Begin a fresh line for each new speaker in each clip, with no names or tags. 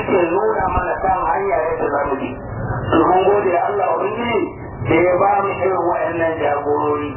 yake nuna mana kan hanya yadda za mu bi to mun gode Allah ubangiji da ya ba mu irin waɗannan jagorori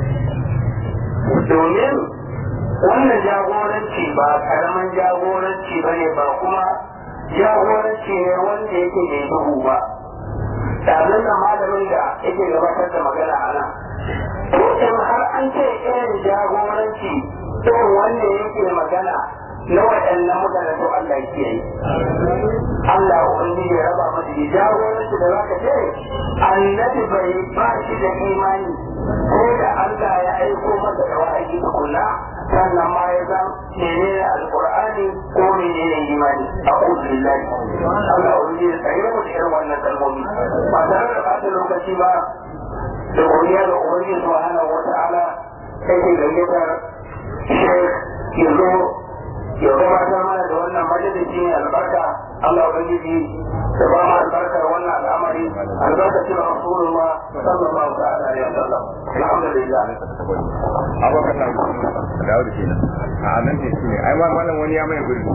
domin wannan jagoranci ba karaman jagoranci ba ne ba kuma jagoranci ne wanda yake mai duhu ba tare da malamin da yake gabatar da magana a nan to in har an ce irin jagoranci irin wanda yake magana na waɗannan mutane to Allah ya kiyaye Allah ubangiji ya raba masa da jagoranci da zaka ce annabi bai ba shi da imani ko da Allah ya aiko masa da wa'ayi kula sannan ma ya san menene alqur'ani ko menene imani a'udhu billahi Allah ubangiji ya tsare mu da irin wannan kalmomi ba tare da ɓata lokaci ba da godiya ga ubangiji subhanahu wata'ala sai ke gayyatar Sheikh Yazo ya gabatar mana da wannan majalisi ne albarka Allah ubangiji da ba mu albarkar wannan al'amari albarkacin rasulullah sallallahu ta'ala alaihi wasallam alhamdulillah
abokan nan dawo da shi nan a nan ne shi ne ai ma wannan wani ya mai gurbi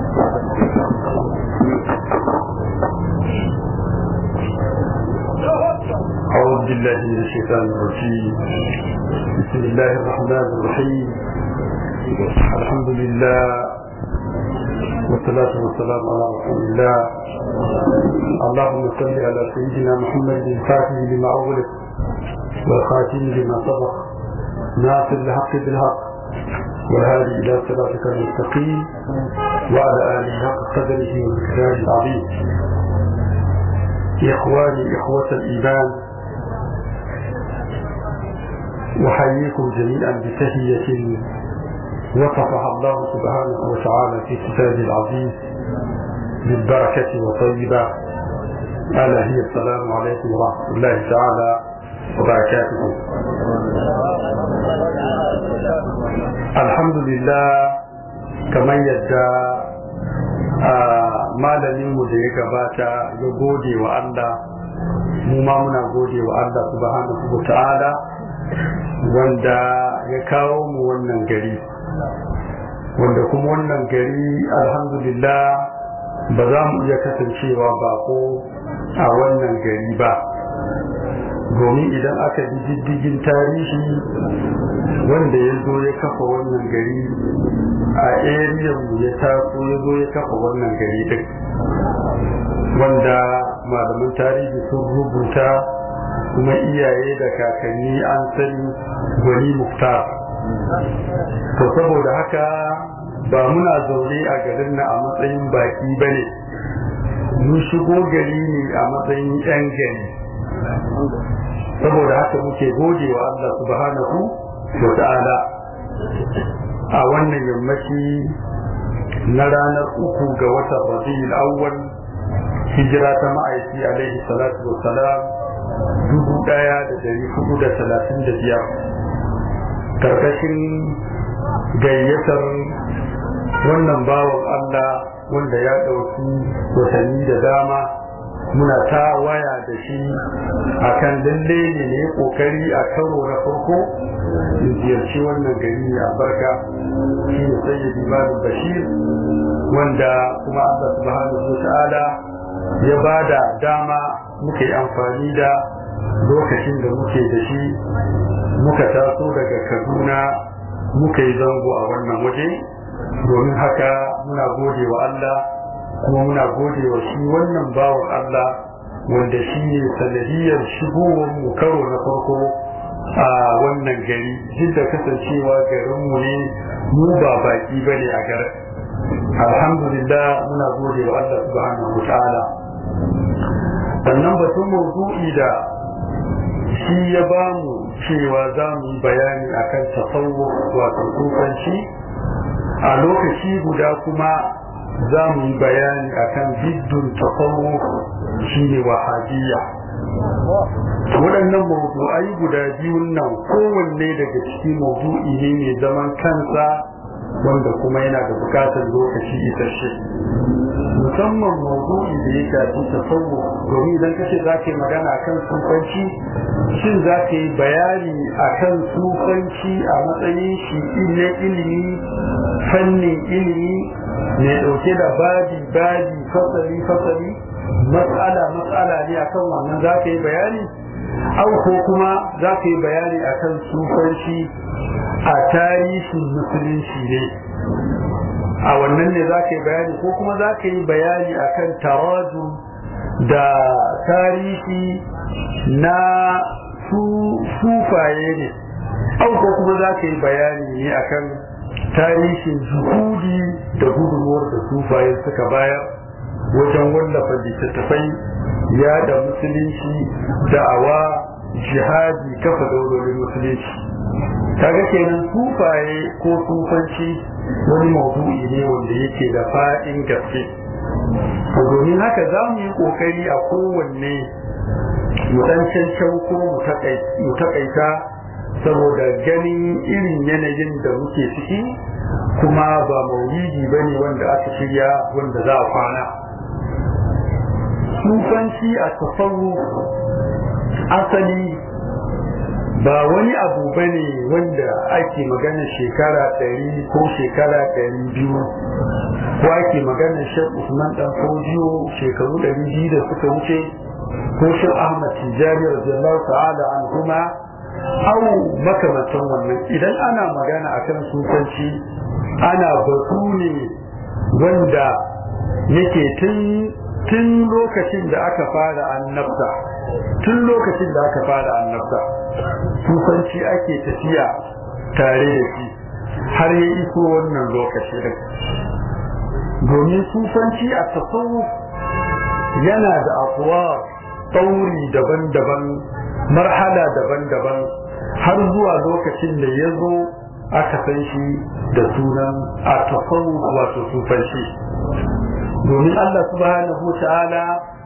أعوذ بالله من الشيطان الرجيم بسم الله الرحمن الرحيم الحمد لله والصلاة والسلام على رسول الله اللهم صل على سيدنا محمد الفاتح لما أغلق والخاتم لما سبق ناصر الحق بالحق والهادي إلى صراطك المستقيم وعلى آله حق قدره ومقداره العظيم إخواني إخوة الإيمان أحييكم جميعا بتحية وصفها الله سبحانه وتعالى في كتابه العزيز بالبركة وطيبة ألا هي السلام عليكم ورحمة الله تعالى وبركاته الحمد لله كما يدى malaminmu da ya gabata ya gode wa Allah mu ma muna gode wa Allah subhanahu wa ta'ala wanda ya kawo mu wannan gari wanda kuma wannan gari alhamdulillah ba za mu iya kasancewa bako a wannan gari ba domin idan aka bi diddigin tarihi wanda ya zo ya kafa wannan gari a mu ya taso ya zo ya kafa wannan gari din wanda malaman tarihi sun rubuta kuma iyaye da kakanni an sani gwani muftar to saboda haka ba muna zaune a garin na a matsayin baki ba ne mun shigo gari ne a matsayin 'yan gari saboda haka muke gode wa Allah subhanahu wa ta'ala a wannan yammaci na ranar uku ga watan rabi'ul awwal hijira ta ma'aiki alaihi salatu wa salam dubu daya da dari hudu da talatin da biyar karkashin gayyatar wannan bawan Allah wanda ya ɗauki watanni da dama muna ta waya da shi akan lalle ne ne kokari a karo na farko in ziyarci wannan gari mai albarka shi ne sayyidi malam bashir wanda kuma Allah subhanahu wa ta'ala ya ba da dama muka yi amfani da lokacin da muke da shi muka taso daga kaduna muka yi zango a wannan waje domin haka muna gode wa Allah kuma muna gode wa shi wannan bawan Allah wanda shi ne sanadiyar shigowar mu karo na farko a wannan gari duk da kasancewa garinmu ne mu ba baki ba ne a garin alhamdulillah muna gode wa Allah subhanahu wa ta'ala sannan batun mawdu'i da shi ya ba mu cewa za mu yi bayani akan tasawuf wato tsofanci a lokaci guda kuma za mu yi bayani akan biddun tasawuf shine wahabiyya waɗannan mawdu'ai guda biyun nan kowanne daga ciki mawdu'i ne mai zaman kansa wanda kuma yana da bukatar lokaci isasshe mu musamman maudu'i da ya shafi tasawuf domin idan kace za ka yi magana akan sufanci shin za ka yi bayani akan sufanci a matsayin shi na ilimi fannin ilimi mai ɗauke da babi babi fasali fasali matsala matsala ne akan wannan za ka yi bayani au ko kuma za ka yi bayani akan sufanci a tarihin musulunci ne a wannan ne za ka yi bayani ko kuma za ka yi bayani akan taraju da tarihi na sufaye ne au ko kuma za ka yi bayani ne akan tarihin juhudi da gudunmuwar da sufaye suka bayar wajen wallafa littattafai ya da musulunci da'awa jihadi kafa daurorin musulunci kaga kenan sufaye ko sufanci wani maudu'i ne wanda yake da fa'in gaske domin haka za mu yi kokari a kowanne mu dan cancan ko mu takaita saboda ganin irin yanayin da muke ciki kuma ba maulidi ba ne wanda aka shirya wanda za a kwana sufanci a tafawu asali ba wani abu ba ne wanda ake magana shekara ɗari ko shekara ɗari biyu ko ake magana shek usman dan fodiyo shekaru ɗari biyu da suka wuce ko shek ahmad tijjani radiyallahu ta'ala an kuma au makamantan wannan idan ana magana akan sufanci ana batu ne wanda yake tun tun lokacin da aka fara annabta tun lokacin da aka fara annabta sufanci ake tafiya tare da shi har ya iso wannan lokaci din domin sufanci a tasawuf yana da afuwa tsauri daban-daban marhala daban-daban har zuwa lokacin da ya zo aka san shi da sunan a tasawuf wato sufanci domin Allah subhanahu wa ta'ala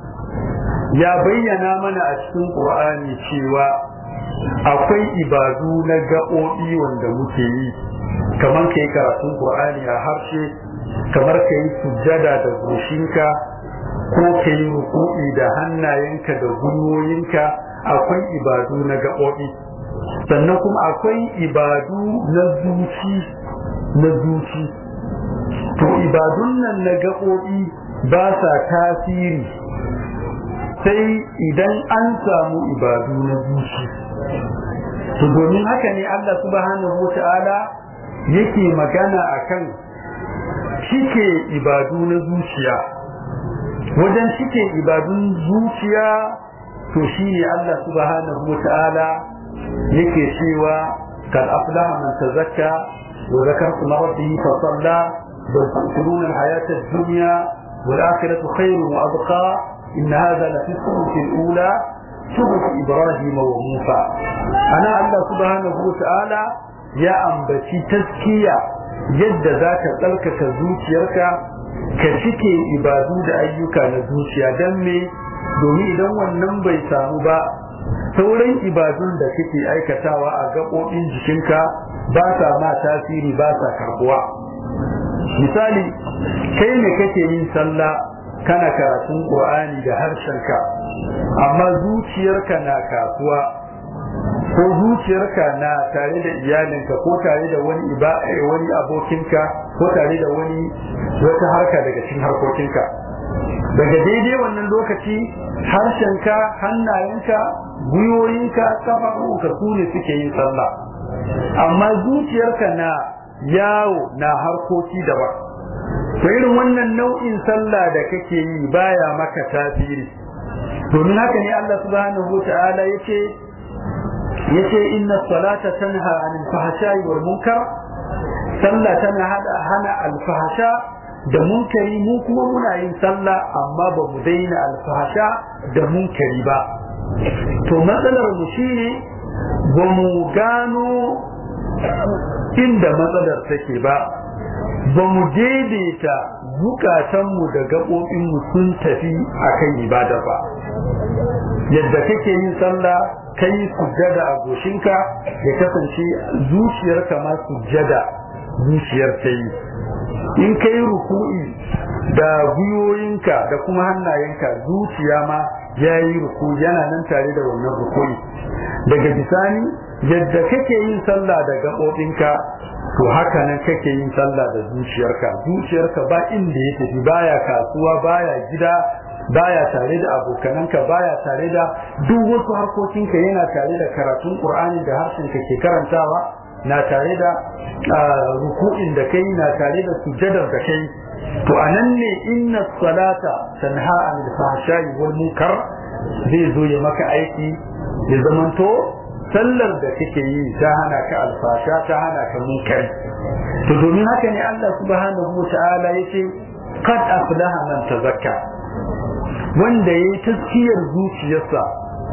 ya bayyana mana a cikin Qur'ani cewa akwai ibadu na gaɓoɓi wanda muke yi kamar kai karatun Qur'ani a harshe kamar kai sujjada da goshinka ko kai ruku'i da hannayenka da gwiwoyinka akwai ibadu na gaɓoɓi sannan kuma akwai ibadu na zuci na zuci to ibadun nan na gaɓoɓi ba sa tasiri sai idan an samu ibadu na zuci to domin haka ne Allah subhanahu wata'ala yake magana akan cike ibadu na zuciya wajen cike ibadun zuciya to shine Allah subhanahu wata'ala yake cewa kad aflaha man tazakka wa zakara isma rabbih fa salla bal tu'thiruna al-hayata ad-dunya wal akhiratu khayrun wa abqa إن هذا لفي الصحف الأولى صحف إبراهيم وموسى أنا الله سبحانه وتعالى يا أنبتي تزكية يد ذاك تلك كزوتيرك كشكي إبادو دا أيوكا نزوتيا دمي domin idan wannan bai samu ba sauran ibadun da kake aikatawa a gaɓoɓin jikinka ba sa ma tasiri ba sa karbuwa misali kai ne kake yin sallah kana karatun Qur'ani da harshenka amma zuciyarka na kasuwa ko zuciyarka na tare da iyalinka ko tare da wani wani abokinka ko tare da wani wata harka daga cikin harkokinka daga daidai wannan lokaci harshenka hannayenka gwiwoyinka kafafunka su ne suke yin sallah amma zuciyarka na yawo na harkoki daban to irin wannan nau'in sallah da kake yi baya maka tasiri domin haka ne Allah subhanahu wata'ala yace yace inna salata tanha anil fahsha'i wal munkar sallah tana hada hana alfahsha da munkari mu kuma muna yin sallah amma ba mu daina alfahsha da munkari ba to matsalar mu shine ba mu gano inda matsalar take ba ba mu daidaita zukatanmu da gaɓoɓinmu sun tafi a kan ibada ba yadda kake yin sallah kai sujjada a goshinka ya kasance zuciyarka ma sujjada zuciyar ta yi in kai ruku'i da gwiwoyinka da kuma hannayenka zuciya ma ya yi ruku yana nan tare da wannan ruku'i daga bisani yadda kake yin sallah da gaɓoɓinka to haka nan kake yin sallah da zuciyarka zuciyarka ba inda ya tafi baya kasuwa baya gida baya tare da abokananka baya tare da duk wasu harkokinka yana tare da karatun qur'ani da harshen ka ke karantawa na tare da ruku'in da kai na tare da sujadar da kai to anan ne inna salata tanha anil fahsha'i wal munkar zai zo ya maka aiki ya zamanto sallar da kake yi ta hana ka alfasha ta hana ka munkari to domin haka ne Allah subhanahu wa ta'ala yace qad aflaha man tazakka wanda yayi taskiyar zuciyarsa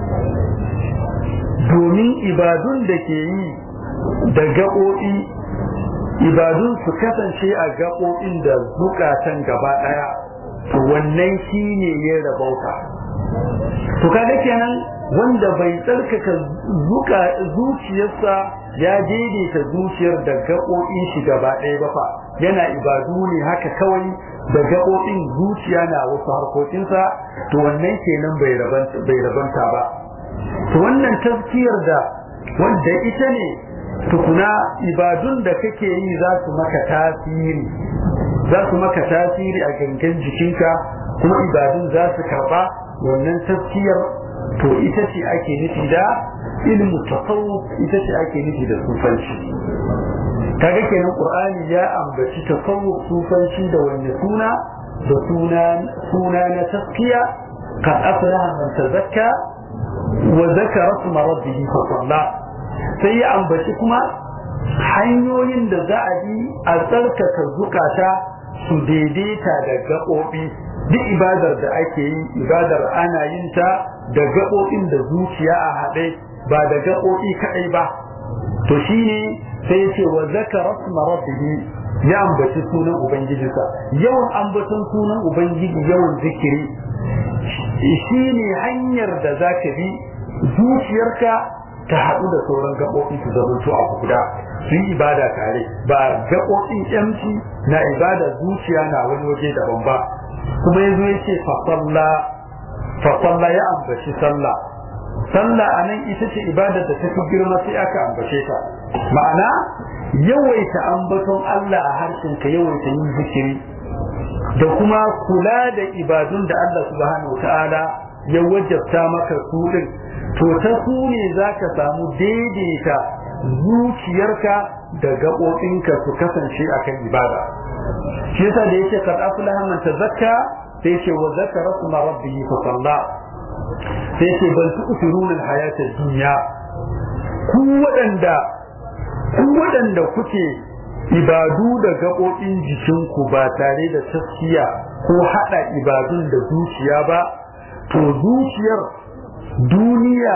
domin ibadun da ke yi da gaɓoɓi ibadun su kasance a gaɓoɓin da zukatan gaba ɗaya to wannan shi ne ya rabauta to kaga kenan wanda bai tsarkaka zuciyarsa ya daidaita zuciyar da gaɓoɓin shi gaba ɗaya ba fa yana ibadu ne haka kawai da gaɓoɓin zuciya na wasu harkokinsa to wannan kenan bai rabanta ba to wannan tafkiyar da wanda ita ne tukuna ibadun da kake yi za su maka tasiri za su maka tasiri a gangan jikinka kuma ibadun za su karba wannan tafkiyar to ita ce ake nufi da ilmu tasawuf ita ce ake nufi da sufanci kaga kenan qur'ani ya ambaci tasawuf sufanci da wanne suna da suna suna na taskiya qad aflaha man tazakka wa zakara isma rabbih fa salla sai ya ambaci kuma hanyoyin da za a bi a tsarkaka zukata su daidaita da gaɓoɓi duk ibadar da ake yi ibadar ana yin ta da gaɓoɓin da zuciya a haɗe ba da gaɓoɓi kaɗai ba to shine sai ce wa zakara isma rabbih ya ambaci sunan ubangijinsa yawan ambaton sunan ubangiji yawan zikiri shine hanyar da zaka bi zuciyarka ta haɗu da sauran gaɓoɓi su zamanto a guda su yi ibada tare ba gaɓoɓin yamci na ibada zuciya na wani waje daban ba kuma yazo ya ce fasalla ya ambaci sallah sallah a nan ita ce ibadar da ta fi girma sai aka ambace ta ma'ana yawaita ambaton Allah a harshen ka yawaita yin zikiri da kuma kula da ibadun da Allah subhanahu ta'ala ya wajabta maka su din to ta su ne za ka samu daidaita zuciyarka da gaɓoɓinka su kasance akan ibada shi yasa da yake kad aflaha man tazakka sai ce wa zakara kuma rabbihi fa salla sai ce bal tu'thiruna al-hayata ad-dunya ku waɗanda ku waɗanda kuke ibadu da gaɓoɓin jikinku ba tare da taskiya ko haɗa ibadun da zuciya ba to zuciyar duniya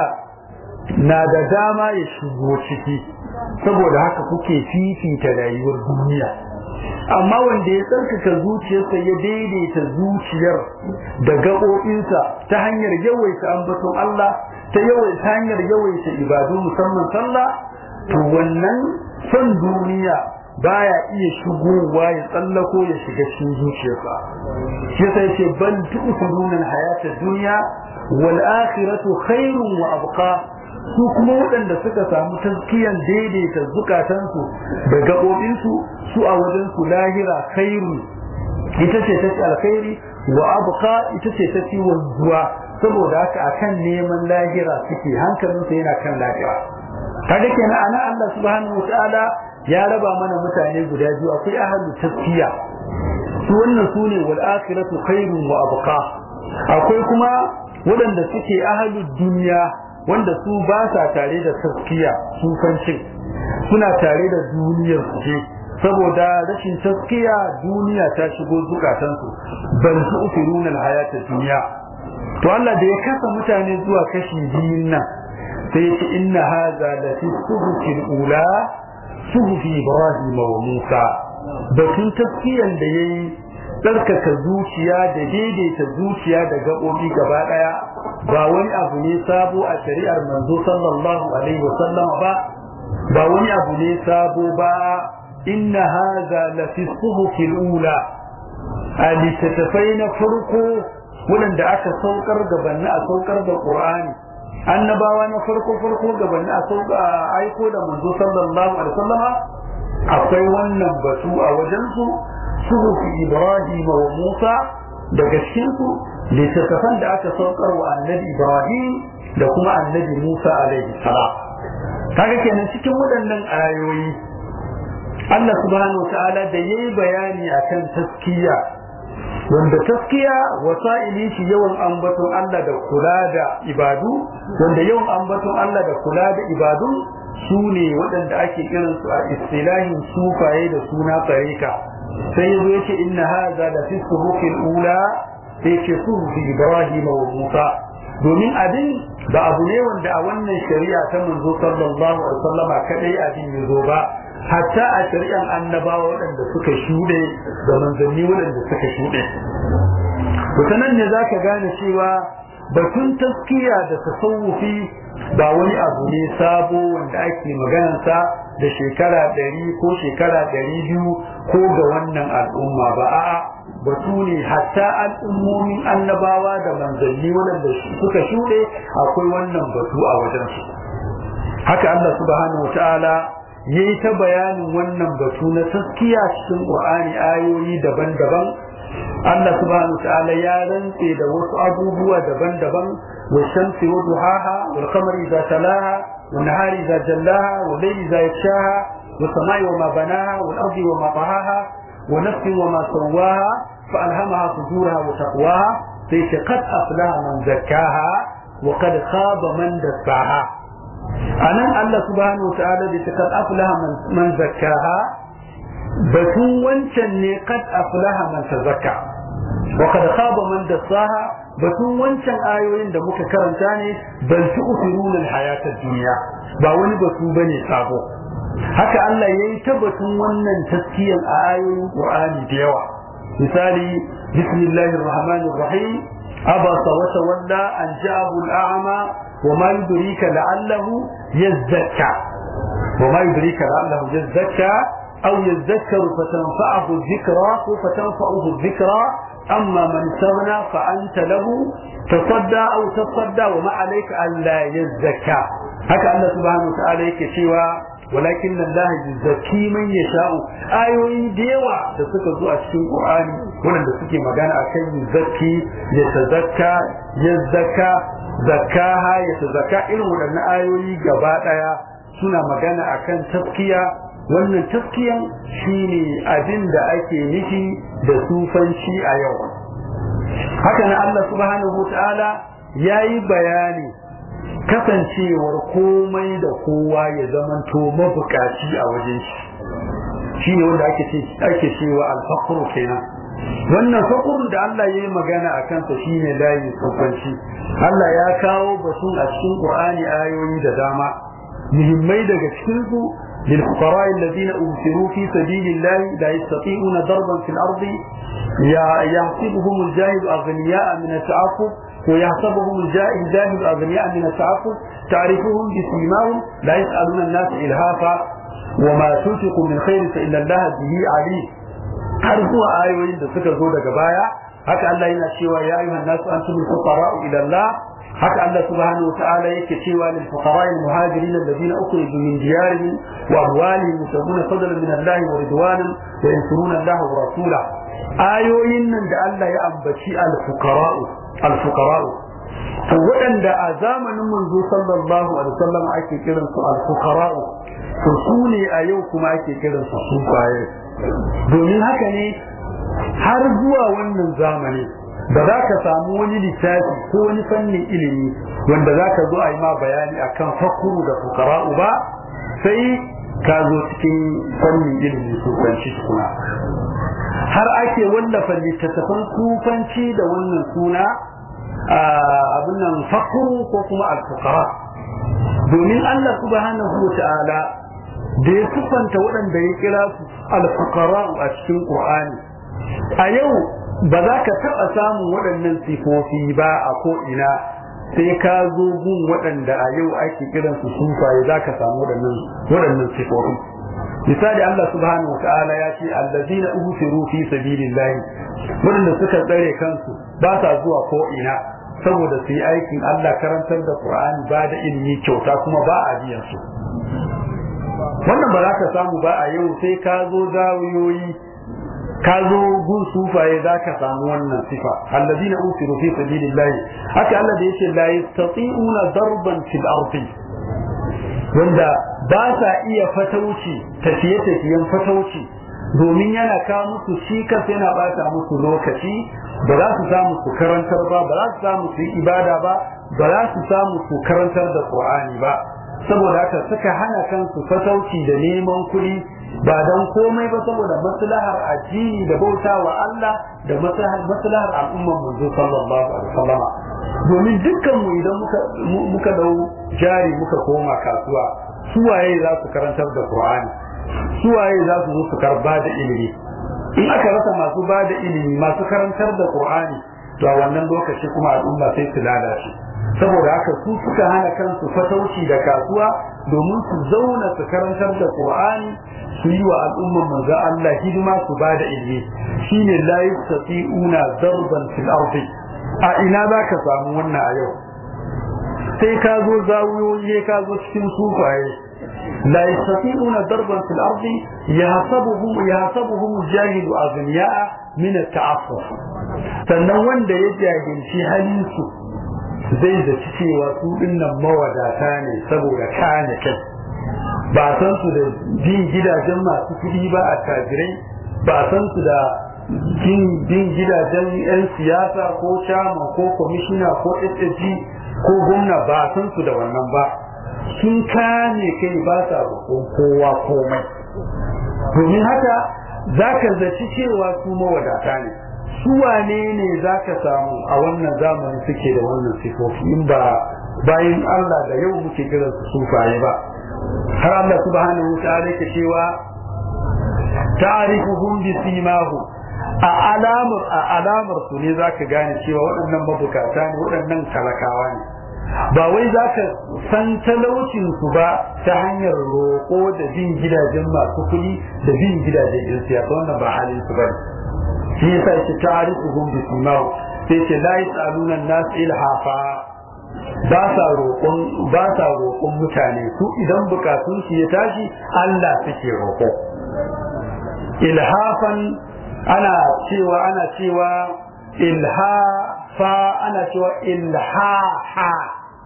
na da dama ya shigo ciki saboda haka kuke fifita rayuwar duniya amma wanda ya tsarkaka zuciyarsa ya daidaita zuciyar da gaɓoɓinsa ta hanyar yawaita ambaton Allah ta yawaita hanyar yawaita ibadu musamman sallah to wannan son duniya baya iya shigowa ya tsallako ya shiga cikin zuciyarsa shi yasa yace bal tu'thiruna al-hayata dunya wal akhiratu khairun wa abqa su kuma waɗanda suka samu tazkiyan daidaita zukatansu da gaɓoɓinsu su a wajen su lahira khairu ita ce ta alkhairi wa abqa ita ce ta ci wanzuwa saboda haka akan neman lahira suke hankalinsa yana kan lahira kaga kenan ana Allah subhanahu wataala ya raba mana mutane guda biyu akwai ahlu tazkiya su wannan su ne wal akhiratu khairun wa abqa akwai kuma waɗanda suke ahlu duniya wanda su ba sa tare da taskiya sufancin suna tare da duniyar su ce saboda rashin taskiya duniya ta shigo zukatansu bal su ufiruna alhayata duniya to Allah da ya kasa mutane zuwa kashi biyun nan sai yace inna hadha la fi suhufil ula suhufi ibrahim wa musa batun taskiyan da yayi tsarkaka zuciya da daidaita zuciya da gaɓoɓi gaba ɗaya ba wani abu ne sabo a shari'ar manzo sallallahu alaihi wasallam ba ba wani abu ne sabo ba inna hadha la fi suhufil ula a littattafai na farko waɗanda aka saukar gabanni a saukar da qur'ani annabawa na farko farko gabanni a sauka a aiko da manzo sallallahu alaihi wasallama akwai wannan batu a wajen su suhufi ibrahim wa musa daga cikin su littattafan da aka saukar wa annabi ibrahim da kuma annabi musa alaihi salam kaga kenan cikin waɗannan ayoyi Allah subhanahu wa ta'ala da yayi bayani akan taskiya wanda taskiya wasa'ili shi yawan ambaton Allah da kula da ibadu wanda yawan ambaton Allah da kula da ibadu su ne waɗanda ake kiran su a istilahin sufaye da suna tsarika sai yazo yace inna hadha la fi suhufil ula sai ce suhufi Ibrahim wa Musa domin abin ba abu ne wanda a wannan shari'a ta manzo sallallahu alaihi wasallama kadai abin yazo ba hatta a shari'an annabawa waɗanda suka shuɗe da manzanni waɗanda suka shuɗe wata nan ne za ka gane cewa batun taskiya da tasawufi ba wani abu ne sabo wanda ake maganansa da shekara ɗari ko shekara ɗari biyu ko ga wannan al'umma ba a'a batu ne hatta al'ummomin annabawa da manzanni waɗanda suka shuɗe akwai wannan batu a wajensu haka Allah subhanahu wa ta'ala ya yi ta bayanin wannan batu na taskiya cikin ƙur'ani ayoyi daban-daban Allah subhanahu ta'ala ya rantse da wasu abubuwa daban-daban wa shamsi wa duhaha wal qamari idza talaha wa nahari idza jallaha wa layli idza yakshaha wa samai wa ma banaha wal ardi wa ma tahaha wa nafsin wa ma sawaha fa alhamaha fujuraha wa taqwaha sai ce qad aflaha man zakkaha wa qad khaba man dassaha anan Allah subhanahu wa ta'ala da kad aflaha man zakkaha batun wancan ne kad aflaha man tazakka wa kad khaba man dassaha batun wancan ayoyin da muka karanta ne bal tu'thiruna al-hayata ad-dunya ba wani batu bane sabo haka Allah yayi ta batun wannan taskiyan a ayoyin Qur'ani da yawa misali bismillahir rahmanir rahim abasa wa tawalla an ja'ahu al-a'ma وما يدريك لعله يزكى وما يدريك لعله يزكى أو يذكر فتنفعه الذكرى فتنفعه الذكرى أما من استغنى فأنت له تصدى أو تصدى وما عليك ألا يزكى هكا الله سبحانه وتعالى يكشيوا ولكن الله يزكي من يشاء ayoyi da yawa da suka zo a cikin Qur'ani wanda suke magana akan yuzakki ya tazakka ya zakka zakaha ya tazakka irin waɗannan ayoyi gaba ɗaya suna magana akan taskiya wannan taskiyan shine abin da ake nufi da sufanci a yau haka nan Allah subhanahu wa ta'ala yayi bayani kasancewar komai da kowa ya zamanto mabukaci a wajen shi shine wanda ake ce ake cewa al-faqru kenan wannan fakurun da Allah ya yi magana a kansa shine layin tsofanci Allah ya kawo batun a cikin Qur'ani ayoyi da dama muhimmai daga cikin su للفقراء الذين أبصروا في سبيل الله لا يستطيعون ضربا في الأرض يحسبهم الجاهل أغنياء من التعفف ويحسبهم الجاهل أغنياء من التعفف تعرفهم بسيماهم لا يسألون الناس إلهافا وما تنفقوا من خير فإن الله به عليم har zuwa ayoyin da suka zo daga baya haka Allah yana cewa ya ayyuhan nasu antumul fuqara'u ila Allah haka Allah subhanahu wata'ala yake cewa lil fuqara'i al muhajirin alladhina ukhriju min diyarihim wa amwalihim yusabuna fadlan min Allah wa ridwanan wa yansuruna Allah wa rasula ayoyin nan da Allah ya ambaci al fuqara'u al fuqara'u to waɗanda a zamanin manzo sallallahu alaihi wasallam ake kiransu al fuqara'u to su ne a yau kuma ake kiransu sufaye domin haka ne har zuwa wannan zamani ba za ka samu wani littafi ko wani fannin ilimi wanda za ka zo a yi ma bayani akan fakuru da fukara'u ba sai ka zo cikin fannin ilimi sufanci suna har ake wallafa littattafan sufanci da wannan suna abin nan fakuru ko kuma alfukara domin Allah subhanahu wa ta'ala da ya siffanta waɗanda ya kira su alfukara a cikin ƙur'ani a yau ba za ka taɓa samun waɗannan sifofi ba a ko'ina sai ka zo gun waɗanda a yau ake kiran su sufaye za ka samu waɗannan sifofi misali Allah subhanahu wa ta'ala ya ce allazina uhsiru fi sabilillahi wanda suka tsare kansu ba sa zuwa ko ina saboda su yi aikin Allah karantar da Qur'ani ba da ilimi kyauta kuma ba a biyan su wannan ba za ka samu ba a yau sai ka zo zawiyoyi ka zo gun sufaye za ka samu wannan sifa allazina usiru fi sabilillahi haka Allah da yake la yastati'una darban fil ardi wanda ba sa iya fatauci tafiye tafiyen fatauci domin yana kawo musu shi kansa yana bata musu lokaci ba za su samu su karantar ba ba za su samu su yi ibada ba ba za su samu su karantar da qur'ani ba saboda haka suka hana kansu fatauci da neman kuɗi ba don komai ba saboda maslahar addini da bauta wa Allah da maslahar al'ummar manzo sallallahu alaihi wasallam domin dukkan mu idan muka muka dau jari muka koma kasuwa su waye za su karantar da Qur'ani su waye za su zo su karba da ilimi in aka rasa masu ba da ilimi masu karantar da Qur'ani to a wannan lokaci kuma al'umma sai su lalace saboda haka su suka hana kansu fatauci da kasuwa domin su zauna su karantar da Qur'ani su yi wa al'ummar manzo Allah hidima su ba da ilimi shine la yastati'una darban fil ardi a ina za ka samu wannan a yau sai ka zo zawiyoyi ka zo cikin sufaye la yastati'una darban fil ardi yahsabuhum yahsabuhum jahilu aghniya'a min at-ta'affuf sannan wanda ya jahilci halin su zai zaci cewa su dinnan mawadata ne saboda kane kai ba san su da bin gidajen masu kuɗi ba a tajirai ba san su da bin gidajen 'yan siyasa ko chairman ko kwamishina ko ssg ko gwamna ba san su da wannan ba sun kane kai ba sa roƙon kowa komai domin haka za ka zaci cewa su mawadata ne su wane ne za ka samu a wannan zamani suke da wannan sifofi in ba bayan Allah da yau muke kiran su sufaye ba har Allah subhanahu wa ta'ala yake cewa ta'rifuhum bi simahu a alamar a alamar su ne zaka gane cewa waɗannan mabukata ne waɗannan talakawa ne ba wai zaka san talaucin su ba ta hanyar roƙo da bin gidajen masu kuɗi da bin gidajen yan siyasa wannan ba halin su bane shi yasa yake ta'rifuhum bi simahu sai ce la yasaluna an-nas ilhafa ba sa roƙon ba sa roƙon mutane su idan bukatun su ya tashi Allah suke roƙo ilhafan ana cewa ana cewa ilhafa ana cewa ilhaha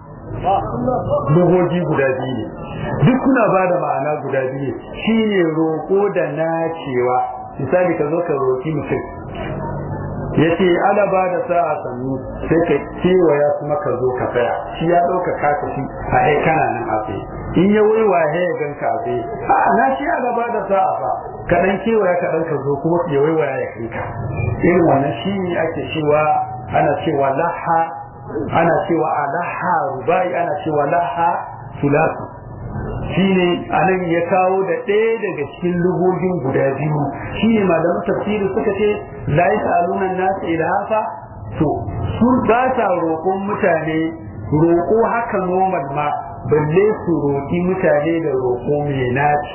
lugogi guda biyu ne duk kuna ba da ma'ana guda biyu shine roƙo da nacewa misali ka zo ka roƙi mutum ya ce ana ba da sa'a sannu sai ka kewaya kuma ka zo ka tsaya shi ya ɗauka ka tafi a ai kana nan a tsaye in ya waiwa ya ya gan ka a tsaye a na shi ana ba da sa'a fa ka ɗan kewaya ka ɗan ka zo kuma ya waiwa ya kai ka irin wannan shi ne ake cewa ana cewa laha ana cewa alaha rubai ana cewa laha sulatu shine anan ya kawo da ɗaya daga cikin lugogin guda biyu shine malaman tafsiri suka ce la yasaluna nasu ilhafa to sun ba sa roƙon mutane roƙo haka normal ma balle su roƙi mutane da roƙo mai naci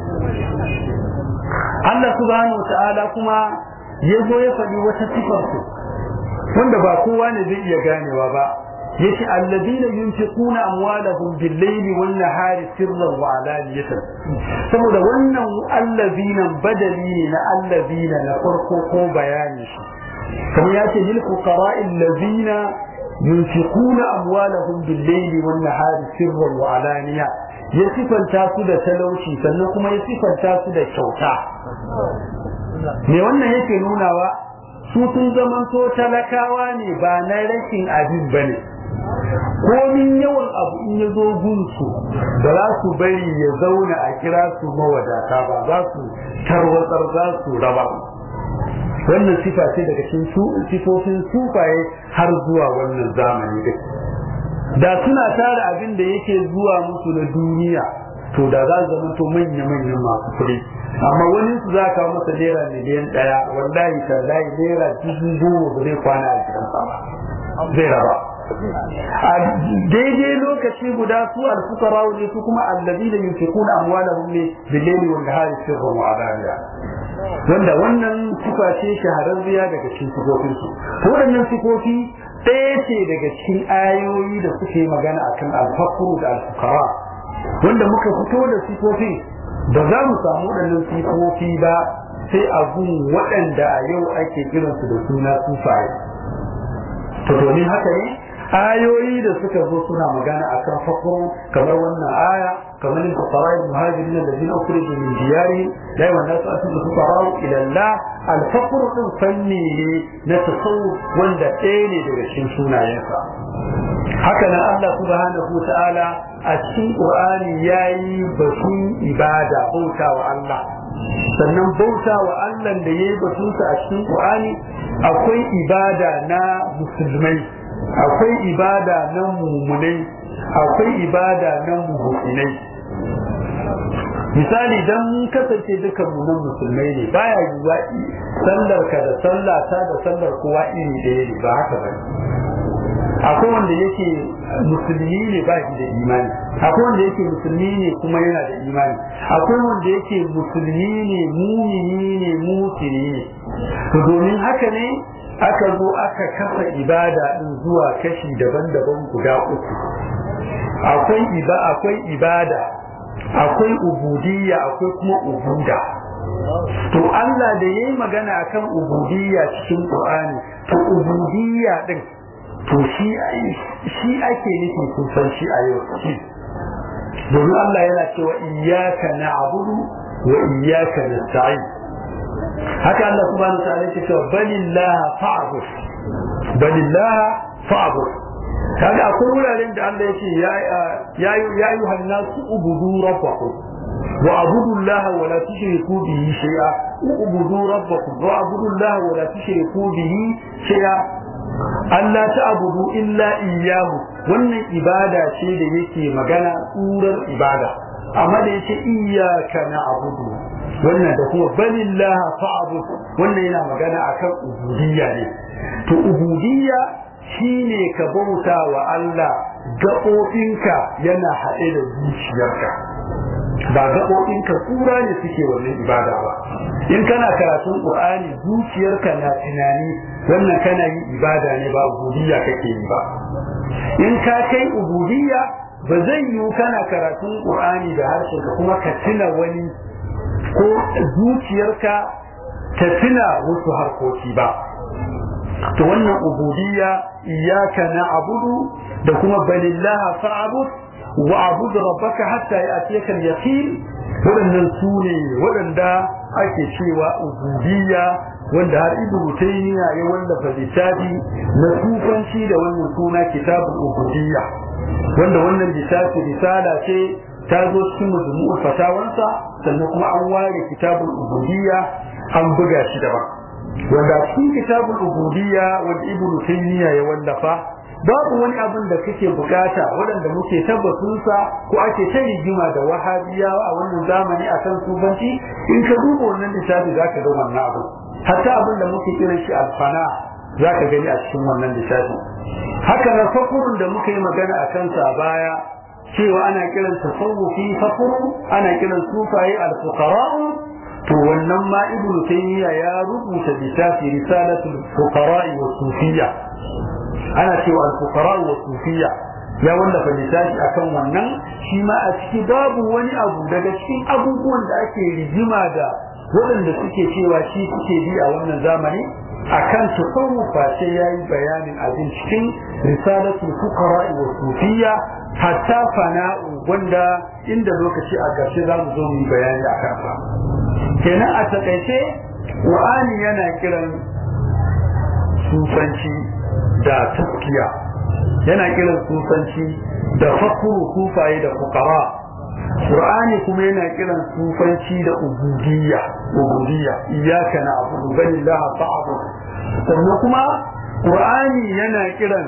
Allah subhanahu wa ta'ala kuma ya zo ya faɗi wata sifar su wanda ba kowa ne zai iya ganewa ba yace alladina yunfiquna amwalahum bil-layli wan-nahari sirran wa alaniyatan saboda wannan alladina badali ne na alladina na farko ko bayani shi kamar yace lil fuqara'i alladina yunfiquna amwalahum bil-layli wan-nahari sirran wa alaniya ya sifanta su da talauci sannan kuma ya sifanta su da kyauta me wannan yake nunawa su sun zamanto talakawa ne ba na rashin abin bane komin yawan abu in ya zo gunsu ba za su bari ya zauna a kira su mawadata ba za su tarwatsar za su raba wannan sifa ce daga cikin sifofin sufaye har zuwa wannan zamani duk da suna tara abin da yake zuwa musu na duniya to da za su zama to manya-manyan masu kuɗi amma wani su za ka masa naira miliyan ɗaya wallahi tallahi naira dubu goma ba zai kwana a gidansa ba zai raba a daidai lokaci guda su al-fuqara ne su kuma alladina yunfiquna amwalahum ne bil-layli wan-nahari sirran wa alaniya wanda wannan sifa ce shahararriya daga cikin sifofin su waɗannan sifofi ɗaya ce daga cikin ayoyi da suke magana akan al-faqru da al-fuqara wanda muka fito da sifofin ba za mu samu waɗannan sifofi ba sai a gun waɗanda a yau ake kiransu da suna sufaye to domin haka ne ayoyi da suka zo suna magana akan fakru kamar wannan aya kamar in fuqara al-muhajirin alladhina ukhriju min diyarihim la yawannasu aslu fuqara ila Allah al-faqr din fanni ne na tasawuf wanda ɗaya ne daga cikin sunayensa haka nan Allah subhanahu ta'ala a cikin Qur'ani yayi batun ibada bauta wa Allah sannan bauta wa Allah da yayi batunsa a cikin Qur'ani akwai ibada na musulmai akwai ibada na mumunai akwai ibada na muhsinai misali dan mun kasance dukan mu nan musulmai ne baya yiwa sallar ka da sallah ta da sallar kowa iri ɗaya ne ba haka ba akwai wanda yake musulmi ne ba shi da imani akwai wanda yake musulmi ne kuma yana da imani akwai wanda yake musulmi ne mumini ne mutini ne to domin haka ne aka zo aka kasa ibada din zuwa kashi daban-daban guda uku akwai iba akwai ibada akwai ubudiyya akwai kuma ubuda to Allah da yayi magana akan ubudiyya cikin Qur'ani to ubudiyya din to shi shi ake nufi kun san shi a yau shi domin Allah yana cewa iyyaka na'budu wa iyyaka nasta'in haka Allah subhanahu wa ta'ala yake cewa balillaha fa'bud balillaha fa'bud kaga akwai wuraren da Allah yake ya ya ya ayyuhan nasu ubudu rabbakum wa abudu Allah wa la tushriku bihi shay'a ubudu rabbakum wa abudu Allah wa la tushriku bihi shay'a Allah ta abudu illa iyyahu wannan ibada ce da yake magana tsurar ibada amma da yake iyyaka na'budu wannan da kuma balillah fa'bud wannan yana magana akan ubudiyya ne to ubudiyya shine ka bauta wa Allah gaɓoɓinka yana haɗe da zuciyarka ba gaɓoɓinka tsura ne suke wannan ibada ba in kana karatun ƙur'ani zuciyarka na tunani wannan kana yi ibada ne ba ubudiyya kake yi ba in ka kai ubudiyya ba zai yiwu kana karatun ƙur'ani da harshenka kuma ka tuna wani ko zuciyarka ta tuna wasu harkoki ba to wannan ubudiyya iyyaka na'budu da kuma balillaha fa'bud wa abud rabbaka hatta ya'tiyaka al-yaqin waɗannan su ne waɗanda ake cewa ubudiyya wanda har ibnu taymiya ya wallafa littafi na sufanci da wannan suna kitabul ubudiyya wanda wannan littafi risala ce ta zo cikin majmu'ul fatawansa sannan kuma an ware kitabul ubudiyya an buga shi daban wanda cikin kitabul ubudiyya wanda ibnu taymiya ya wallafa babu wani abin da kake bukata waɗanda muke tabbatunsa ko ake ta rigima da wahabiyawa a wannan zamani a kan subanci in ka duba wannan littafi za ka ga wannan abu hatta abin da muke kiran shi alfana za ka gani a cikin wannan littafi haka na fakurun da muka yi magana a kansa a baya cewa ana kiran tasawufi fakuru ana kiran sufaye alfuqara'u to wannan ma ibnu taymiya ya rubuta littafi risalatul fuqara'i wa sufiyya ana cewa al-fuqara wa sufiya ya wallafa littafi akan wannan shi ma a ciki babu wani abu daga cikin abubuwan da ake rigima da waɗanda suke cewa shi suke bi a wannan zamani akan tasawufa sai yayi bayanin abin cikin risalatul fuqara wa sufiya hatta fana'u wanda inda lokaci a ƙarshe za mu zo mu yi bayani a kansa kenan a takaice Qur'ani yana kiran sufanci da taskiya yana kiran sufanci da fakuru sufaye da fukara qur'ani kuma yana kiran sufanci da ubudiyya ubudiyya iyyaka na'budu wa iyyaka fa'bud sannan kuma qur'ani yana kiran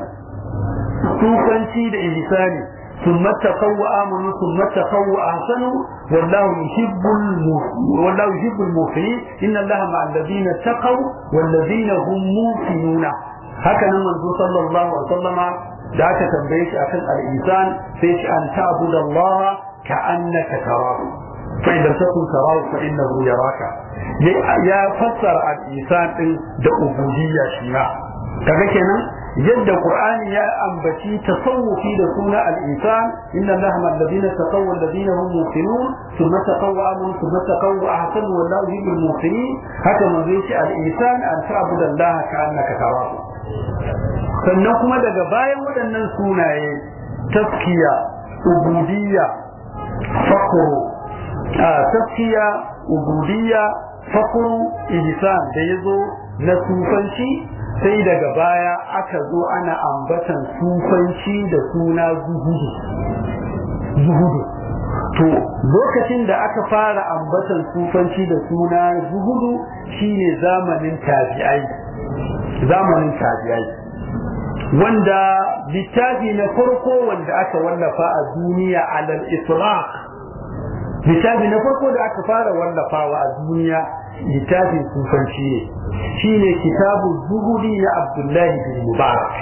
sufanci da ihsani ثم اتقوا وآمنوا ثم اتقوا وأحسنوا والله يحب والله يحب المحسنين إن الله مع الذين اتقوا والذين هم موقنون haka nan manzo sallallahu alaihi wasallama da aka tambaye shi akan al-ihsan sai shi an ta'budu Allah ka annaka tarahu fa idan takun tarahu fa innahu yaraka ya fassara al-ihsan din da ubudiyya shi ma kaga kenan yadda qur'ani ya ambaci tasawufi da suna al-insan inna allaha ma alladhina taqaw alladhina hum muqinun thumma taqaw amanu thumma taqaw ahsanu wallahu yuhibbul muqinin haka man zai ce al-insan an ta'budu allaha ka'annaka tarahu sannan kuma daga bayan waɗannan sunaye taskiya ubudiyya fakru a taskiya ubudiyya fakru ihsan da yazo na sufanci sai daga baya aka zo ana ambatan sufanci da suna zuhudu zuhudu to lokacin da aka fara ambatan sufanci da suna zuhudu shine zamanin tabi'ai zamanin tabi'ai wanda littafi na farko wanda aka wallafa a duniya alal itlaq littafi na farko da aka fara wallafawa a duniya littafin sufanci ne shine kitabu zuhudi na abdullahi bin mubarak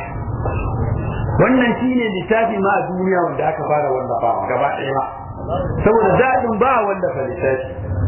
wannan shine littafi ma a duniya wanda aka fara wallafawa gaba ɗaya saboda daɗin ba wallafa littafi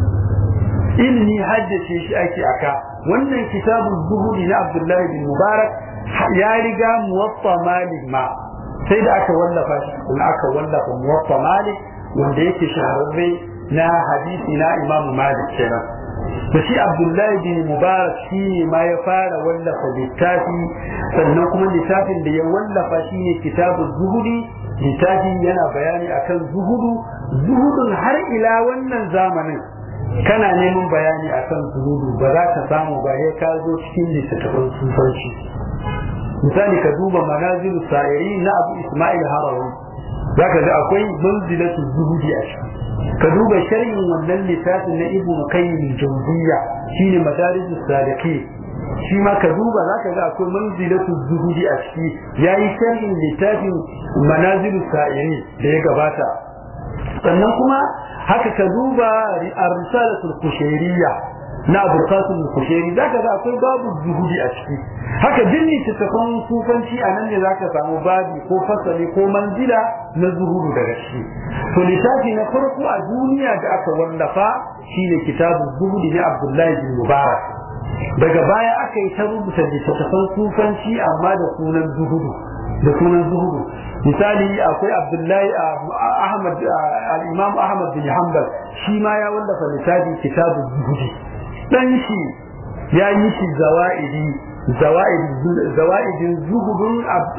ilmi haddace shi ake aka wannan kitabu zuhudi na abdullahi bin mubarak ya riga muwaffa malik ma sai da aka wallafa shi kuma aka wallafa muwaffa malik wanda yake shahararre na hadisi na imamu malik kenan da shi abdullahi bin mubarak shi ne ma ya fara wallafa littafi sannan kuma littafin da ya wallafa shi ne kitabun zuhudi littafin yana bayani akan zuhudu zuhudun har ila wannan zamanin kana neman bayani akan zuhudu ba za ka samu ba ya ka zo cikin littattafan sufanci misali ka duba manazilu sa'iri na abu ismail harawi za ka ga akwai manzilatu zuhudi a ciki ka duba sharhin wannan littafin na ibnu qayyim jawziyya shine madarijus saliki shi ma ka duba zaka ga akwai manzilatu zuhudi a ciki yayi sharhin littafin manazilu sa'iri da ya gabata sannan kuma haka ka duba ar-risalatul kushairiyya na abul qasim al-kushairi zaka ga akwai babu zuhudi a ciki haka duk littattafan sufanci a nan ne zaka samu babi ko fasali ko manzila na zuhudu daga ciki to littafi na farko a duniya da aka wallafa shine kitabun zuhudi na abdullahi bin mubarak daga baya aka yi ta rubuta littattafan sufanci amma da sunan zuhudu da sunan zuhudu misali akwai abdullahi ahmad al-imam ahmad bin hanbal shi ma ya wallafa littafi kitabun zuhudi dan shi ya yi shi zawa'idi zawa'idin zuhudun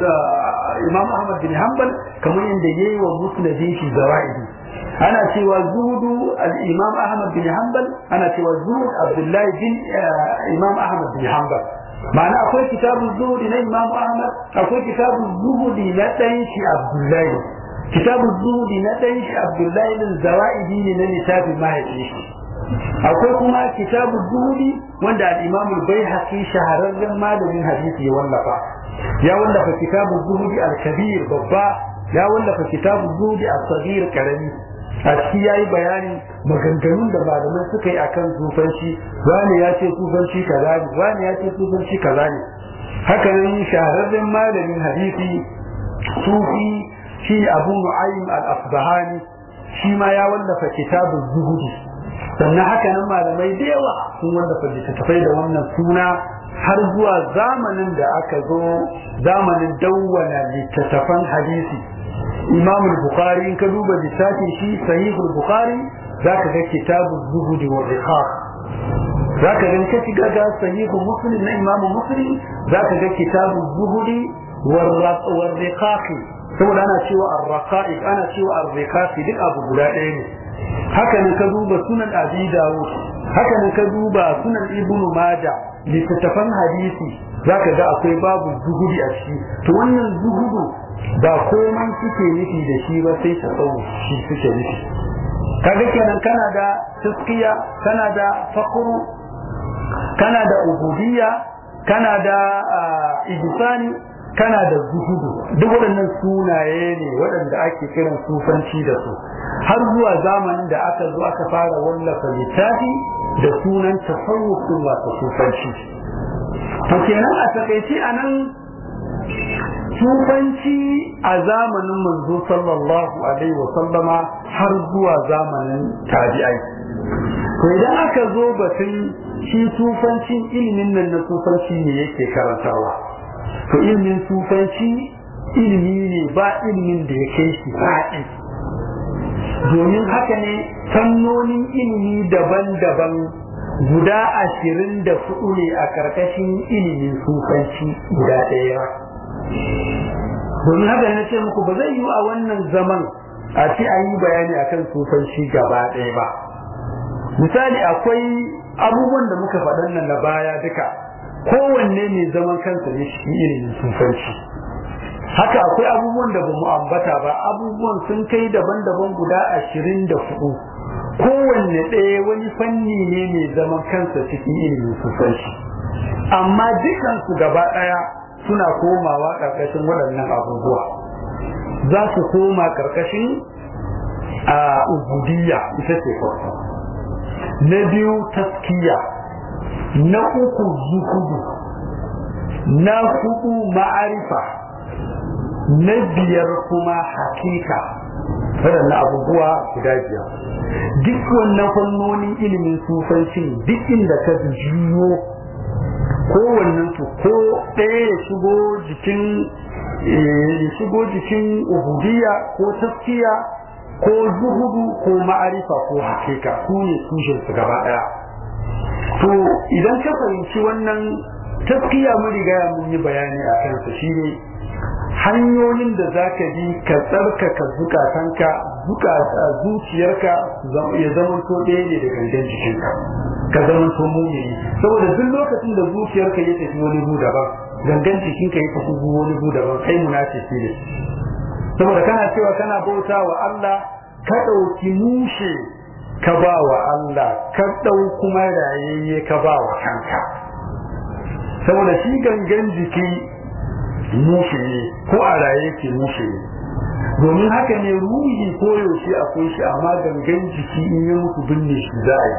imam ahmad bin hanbal kamar yadda ya yi wa musnadin shi zawa'idi ana cewa zuhudu al-imam ahmad bin hanbal ana cewa zuhud abdullahi bin imam ahmad bin hanbal ma'ana akwai kitabun zuhudi na imam ahmad akwai kitabun zuhudi na ɗan shi abdullahi kitabun zuhudi na ɗan shi abdullahi din zawa'idi ne na littafin mahaifin shi akwai kuma kitabu zuhudi wanda al-imam al-baihaqi shahararren malamin hadisi ya wallafa ya wallafa kitabu zuhudi al-kabir babba ya wallafa kitabu zuhudi al-saghir karami a ciki yayi bayanin maganganun da malamai suka yi akan sufanci wani ya ce sufanci kaza ne wani ya ce sufanci kaza ne haka nan shahararren malamin hadisi sufi shi abu nu'aym al-asbahani shi ma ya wallafa kitabu zuhudi sannan haka nan malamai da yawa sun wallafa littattafai da wannan suna har zuwa zamanin da aka zo zamanin dawwana littattafan hadisi imam bukhari in ka duba littafin shi sahih bukhari zaka ga kitabu zuhudi wa riqaq zaka ga ka shiga ga sahih muslim na imam muslim zaka ga kitabu zuhudi wa riqaq saboda ana cewa ar-raqa'iq ana cewa ar-riqaq duk abu guda ɗaya ne haka ne ka duba sunan abi dawud haka ne ka duba sunan ibnu maja littattafan hadisi zaka ga akwai babu zuhudi a ciki to wannan zuhudu ba komai suke nufi da shi ba sai ta tsawo shi suke nufi kaga kenan kana da taskiya kana da fakuru kana da ubudiyya kana da ihsani kana da zuhudu duk waɗannan sunaye ne waɗanda ake kiran sufanci da su har zuwa zamanin da aka zo aka fara wallafa littafi da sunan tasawufin wato sufanci to kenan a takaice a nan sufanci a zamanin manzo sallallahu alaihi wa sallama har zuwa zamanin tabi'ai to idan aka zo batun shi sufancin ilimin nan na sufanci ne yake karantawa to ilimin sufanci ilimi ne ba ilimin da ya kai shi faɗi domin haka ne fannonin ilimi daban-daban guda ashirin da hudu ne a ƙarƙashin ilimin sufanci guda ɗaya domin haka ne ce muku ba zai yi a wannan zaman a ce an yi bayani akan sufanci gaba ɗaya ba misali akwai abubuwan da muka faɗan nan na baya duka kowanne mai zaman kansa ne shi ilimin sufanci haka akwai abubuwan da bamu ambata ba abubuwan sun kai daban-daban guda ashirin da hudu kowanne ɗaya wani fanni ne mai zaman kansa cikin ilimin sufanci amma dukansu gaba ɗaya suna komawa ƙarƙashin waɗannan abubuwa za su koma ƙarƙashin a ubudiyya ita ce farko na biyu taskiya na uku zuhudu na hudu ma'arifa na biyar kuma hakika waɗannan abubuwa guda biyar duk wannan fannonin ilimin sufancin duk inda ka jiyo kowannen su ko ɗaya ya shigo jikin ya shigo jikin ubudiyya ko taskiya ko zuhudu ko ma'arifa ko hakika su ne tushen su gaba ɗaya to idan ka fahimci wannan taskiya mun riga mun yi bayani a kansa shine hanyoyin da za ka bi ka tsarkaka zukatanka zuciyarka ya zama to ɗaya ne da gangan jikinka ka zama to mumini saboda duk lokacin da zuciyarka ya tafi wani gu daban gangan jikinka ya tafi wani gu daban kai munafiki ne saboda kana cewa kana bauta wa Allah ka ɗauki mushe ka ba wa Allah ka ɗau kuma rayayye ka ba wa kanka saboda shi gangan jiki mushe ne ko a raye ke mushe ne domin haka ne ruhi ko yaushe akwai shi amma gangan jiki in ya mutu binne shi za a yi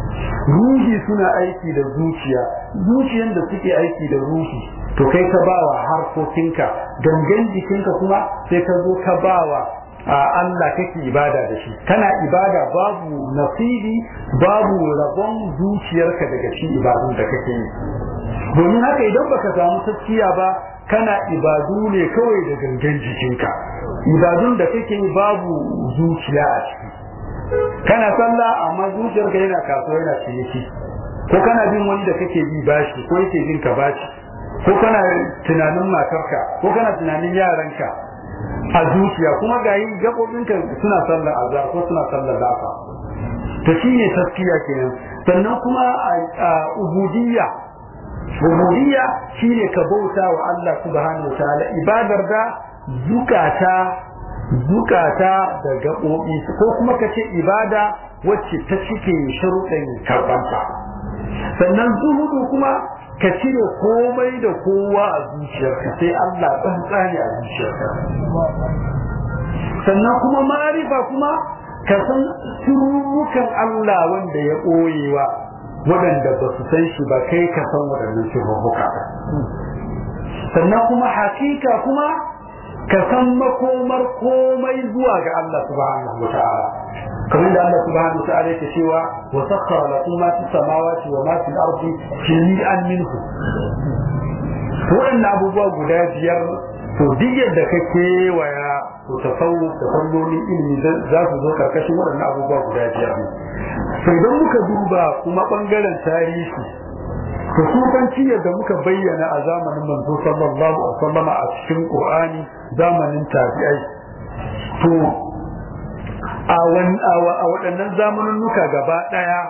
ruhi suna aiki da zuciya zuciyan da suke aiki da ruhi to kai ka bawa harkokinka gangan jikinka kuma sai ka zo ka bawa a Allah kake ibada da shi kana ibada babu nasibi babu rabon zuciyarka daga cikin ibadun da kake yi domin haka idan baka samu taskiya ba kana ibadu ne kawai da gangan jikinka ibadun da kake yi babu zuciya a ciki kana sallah amma zuciyarka yana kasuwa yana ciniki ko kana bin wani da kake bi bashi ko yake bin ka bashi ko kana tunanin matarka ko kana tunanin yaranka a zuciya kuma ga yi gaɓoɓinka suna sallar azhar ko suna sallar lafa to shine taskiya kenan sannan kuma a ubudiyya ubudiyya shine ka bauta wa Allah subhanahu wataala ibadar da zukata zukata da gaɓoɓi ko kuma ka ce ibada wacce ta cike sharuɗin karɓanta sannan zuhudu kuma ka cire komai da kowa a zuciyarka sai Allah tsantsani a zuciyarka sannan kuma ma'arifa kuma ka san sirrukan Allah wanda ya ɓoyewa waɗanda ba su san shi ba kai ka san waɗannan sirruka sannan kuma hakika kuma ka san makomar komai zuwa ga Allah subhanahu wa ta'ala kamar da Allah subhanahu wa ta'ala yake cewa wa sakhkhara lakum ma fis samawati wa ma fil ardi jami'an minhu waɗannan abubuwa guda biyar to duk yadda ka kewaya to tasawuf da fannonin ilimi za su zo karkashin waɗannan abubuwa guda biyar ne to idan muka duba kuma ɓangaren tarihi to sufanci yadda muka bayyana a zamanin manzo sallallahu alaihi wasallam a cikin qur'ani zamanin tabi'ai to a waɗannan zamaninnuka gaba ɗaya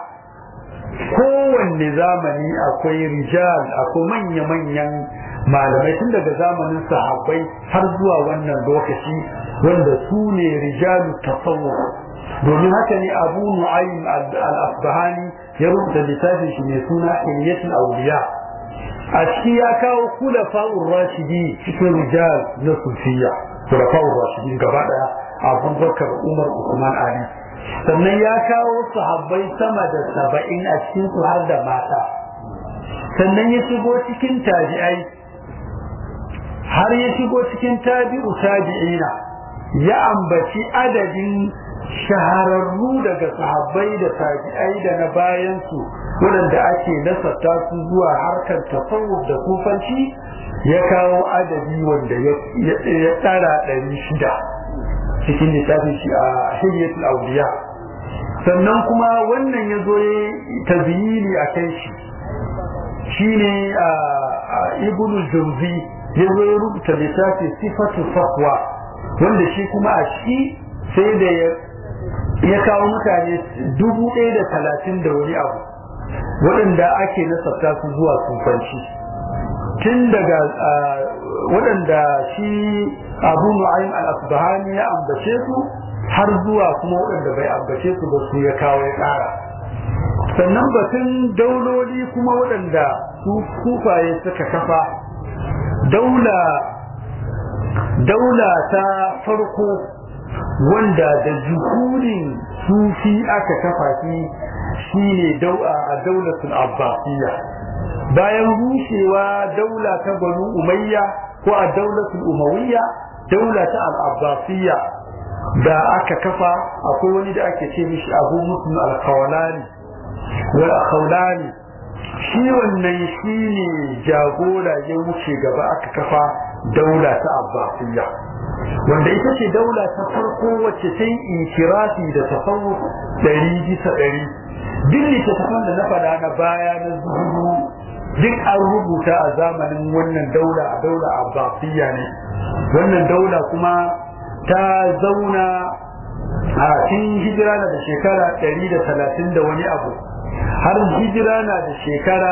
kowanne zamani akwai rijal akwai manya-manyan malamai tun daga zamanin sahabbai har zuwa wannan lokaci wanda su ne rijalu tasawuf domin haka ne abu nu'aym al-asbahani ya rubuta littafin shi mai suna hilyatul awliya a ciki ya kawo kulafa'ur rashidi cikin rijal na sufiya kulafa'ur rashidi gaba daya abubakar umar usman ali sannan ya kawo sahabbai sama da saba'in a cikin su har da mata sannan ya shigo cikin tabi'ai har ya shigo cikin tabi'u tabi'ina ya ambaci adadin shahararru daga sahabbai da tabi'ai da na bayansu waɗanda ake nasarta su zuwa harkar tasawuf da kufanci ya kawo adadi wanda ya tsara ɗari shida cikin littafin shi a hiliyatul auliya sannan kuma wannan ya zo ya taziyini a kan shi shine a ibnul jawzi ya zo ya rubuta littafi sifatu safwa wanda shi kuma a shi sai da ya kawo mutane dubu ɗaya da talatin da wani abu waɗanda ake nasabta su zuwa sufanci tun daga waɗanda shi abu nu'aym al-asbahani ya ambace su har zuwa kuma waɗanda bai ambace su ba su ya kawo ya ƙara sannan batun dauloli kuma waɗanda su kufaye suka kafa daula daula ta farko wanda da juhurin sufi aka kafa shi shine daua a daulatul abbasiyya bayan rushewa daula ta banu umayya ko a daulatul umawiyya daula ta al-abbasiyya da aka kafa akwai wani da ake ce mishi abu muslim al-khawlani wal khawlani shi wannan shine jagora ya wuce gaba aka kafa daula ta abbasiyya wanda ita ce daula ta farko wacce ta yi inkirafi da tasawuf ɗari bisa ɗari duk littattafan da na faɗa na baya na zuhudu duk an rubuta a zamanin wannan daula a daula abbasiyya ne wannan daula kuma ta zauna a cikin hijira na da shekara ɗari da talatin da wani abu har hijira na da shekara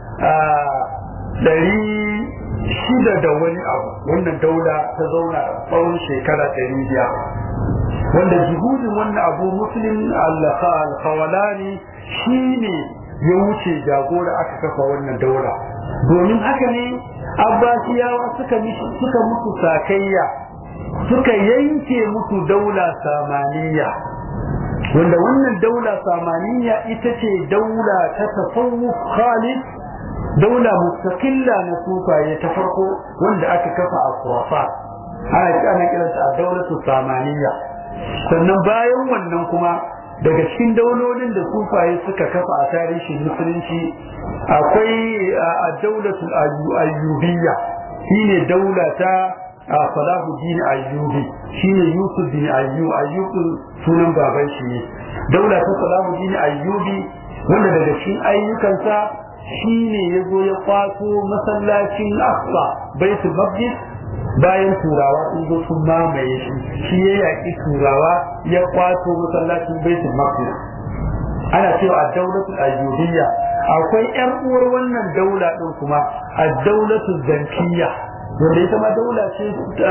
ɗari shida da wani abu wannan daula ta zauna tsawon shekara ɗari biyar wanda jihudin wannan abu muslim al-khawalani shi ne ya wuce jagora aka kafa wannan daula domin haka ne abbasiyawa suka suka musu sakayya suka yanke musu daula samaniya wanda wannan daula samaniya ita ce daula ta tasawuf khalid daula mustaqilla na sufaye ta farko wanda aka kafa a Khurasan ana ana kiranta a daulatu samaniya sannan bayan wannan kuma daga cikin daulolin da sufaye suka kafa a tarihin musulunci akwai a daulatul ayyubiyya shine daula ta Salahuddin Ayyubi shine Yusuf bin Ayyub Ayyub sunan baban shi ne daula ta Salahuddin Ayyubi wanda daga cikin ayyukansa shi ne ya zo ya kwato masallacin Aqsa Baitul Maqdis bayan turawa sun zo sun mamaye shi shi ya yaƙi turawa ya kwato masallacin Baitul Maqdis ana cewa a daulatul ayyubiyya akwai ƴar uwar wannan daula din kuma a daulatul zankiyya wanda ita ma daula ce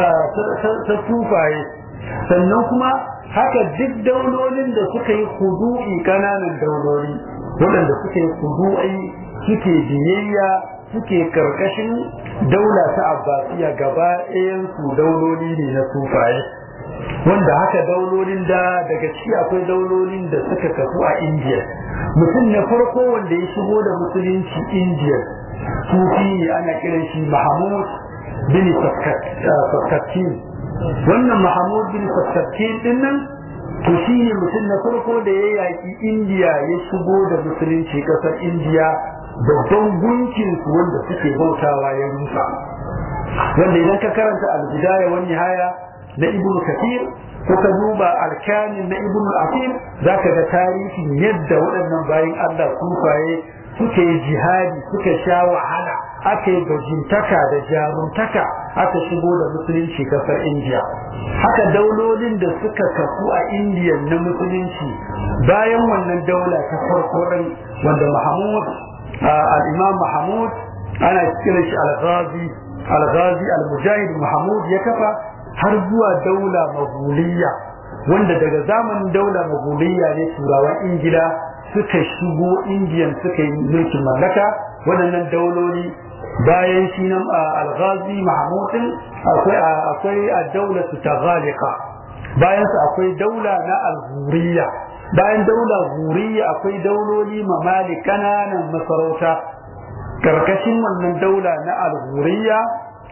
ta tufaye sannan kuma haka duk daulolin da suka yi hudu'i kananan dauloli waɗanda suka yi hudu'i suke biyayya suke karkashin daula ta abbasiya gaba su dauloli ne na sufaye wanda haka daulolin da daga ciki akwai daulolin da suka kafu a indiya mutum na farko wanda ya shigo da musulunci indiya sufi ne ana kiran shi mahamud bin saskattin wannan mahamud bin saskattin din nan to shi ne mutum na farko da ya yaƙi indiya ya shigo da musulunci ƙasar indiya babban gunkin su wanda suke bautawa ya rusa wanda idan ka karanta al-bidaya wa nihaya na ibnu kathir ko ka duba alkanin na ibnu asir zaka ga tarihin yadda waɗannan bayan Allah sufaye suke jihadi suka sha wahala aka yi bajintaka da jaruntaka aka shigo da musulunci kasar indiya haka daulolin da suka kafu a indiya na musulunci bayan wannan daula ta farko wanda mahamud al-imam mahamud ana kiran shi al-ghazi al-ghazi al-mujahid mahamud ya kafa har zuwa daula maguliya wanda daga zamanin daula maguliya ne turawan ingila suka shigo indiyan suka yi mulkin mallaka waɗannan dauloli bayan shi nan al-ghazi mahmudin akwai akwai ad-daulatu taghalika bayan su akwai daula na al-ghuriya bayan daula ghuriya akwai dauloli mamali kananan masarauta karkashin wannan daula na al-ghuriya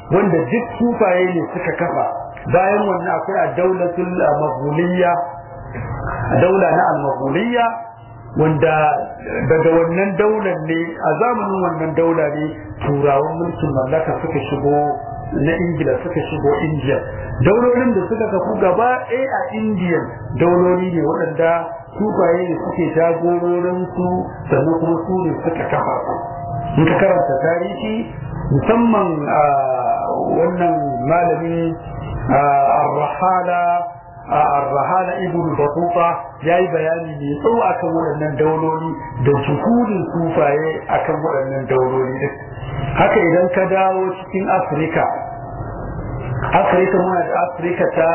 wanda duk sufaye ne suka kafa bayan wannan akwai a daulatul maghuliyya daula na al-maghuliyya wanda daga wannan daular ne a zamanin wannan daula ne turawan mulkin mallaka suka shigo na ingila suka shigo indiya daulolin da suka kafu gaba ɗaya a indiya dauloli ne waɗanda sufaye ne suke jagororin su sannan kuma su ne suka kafa su in ka karanta tarihi musamman a wannan malami arrahala arrahala ibn batuta ya yi bayani mai tsawo akan waɗannan dauloli da juhudin sufaye akan waɗannan dauloli din haka idan ka dawo cikin afirka afirka muna da afirka ta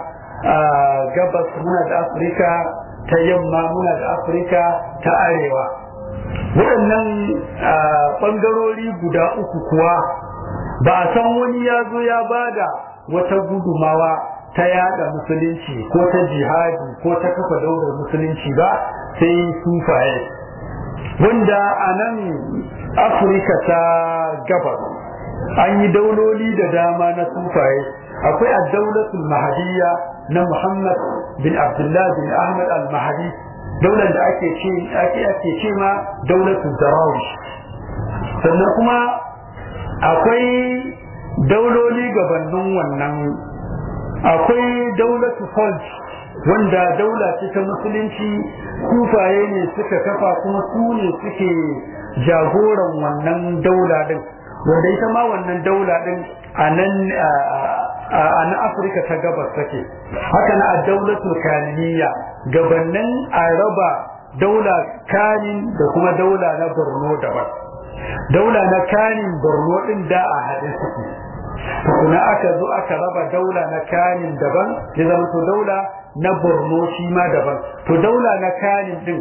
gabas muna da afirka ta yamma muna da afirka ta arewa waɗannan ɓangarori guda uku kuwa ba a san wani ya zo ya bada wata gudumawa ta yada musulunci ko ta jihadi ko ta kafa daular musulunci ba sai sufaye wanda a nan afirka ta gabas an yi dauloli da dama na sufaye akwai a daulatul mahadiyya na muhammad bin abdullah bin ahmad al-mahadi daular da ake ce ake ake ce ma daulatul darawish sannan kuma akwai dauloli gabanin wannan akwai daulatu falj wanda daula ce ta musulunci kufaye ne suka kafa kuma su ne suke jagoran wannan daula din wanda ita ma wannan daula din a nan a na afirka ta gabas take haka na a daulatul kaniniya gabanin a raba daula kanin da kuma daula na borno daban daula na kanin borno din da a haɗe suke tukuna aka zo aka raba daula na kanin daban ya zama to daula na borno shi ma daban to daula na kanin din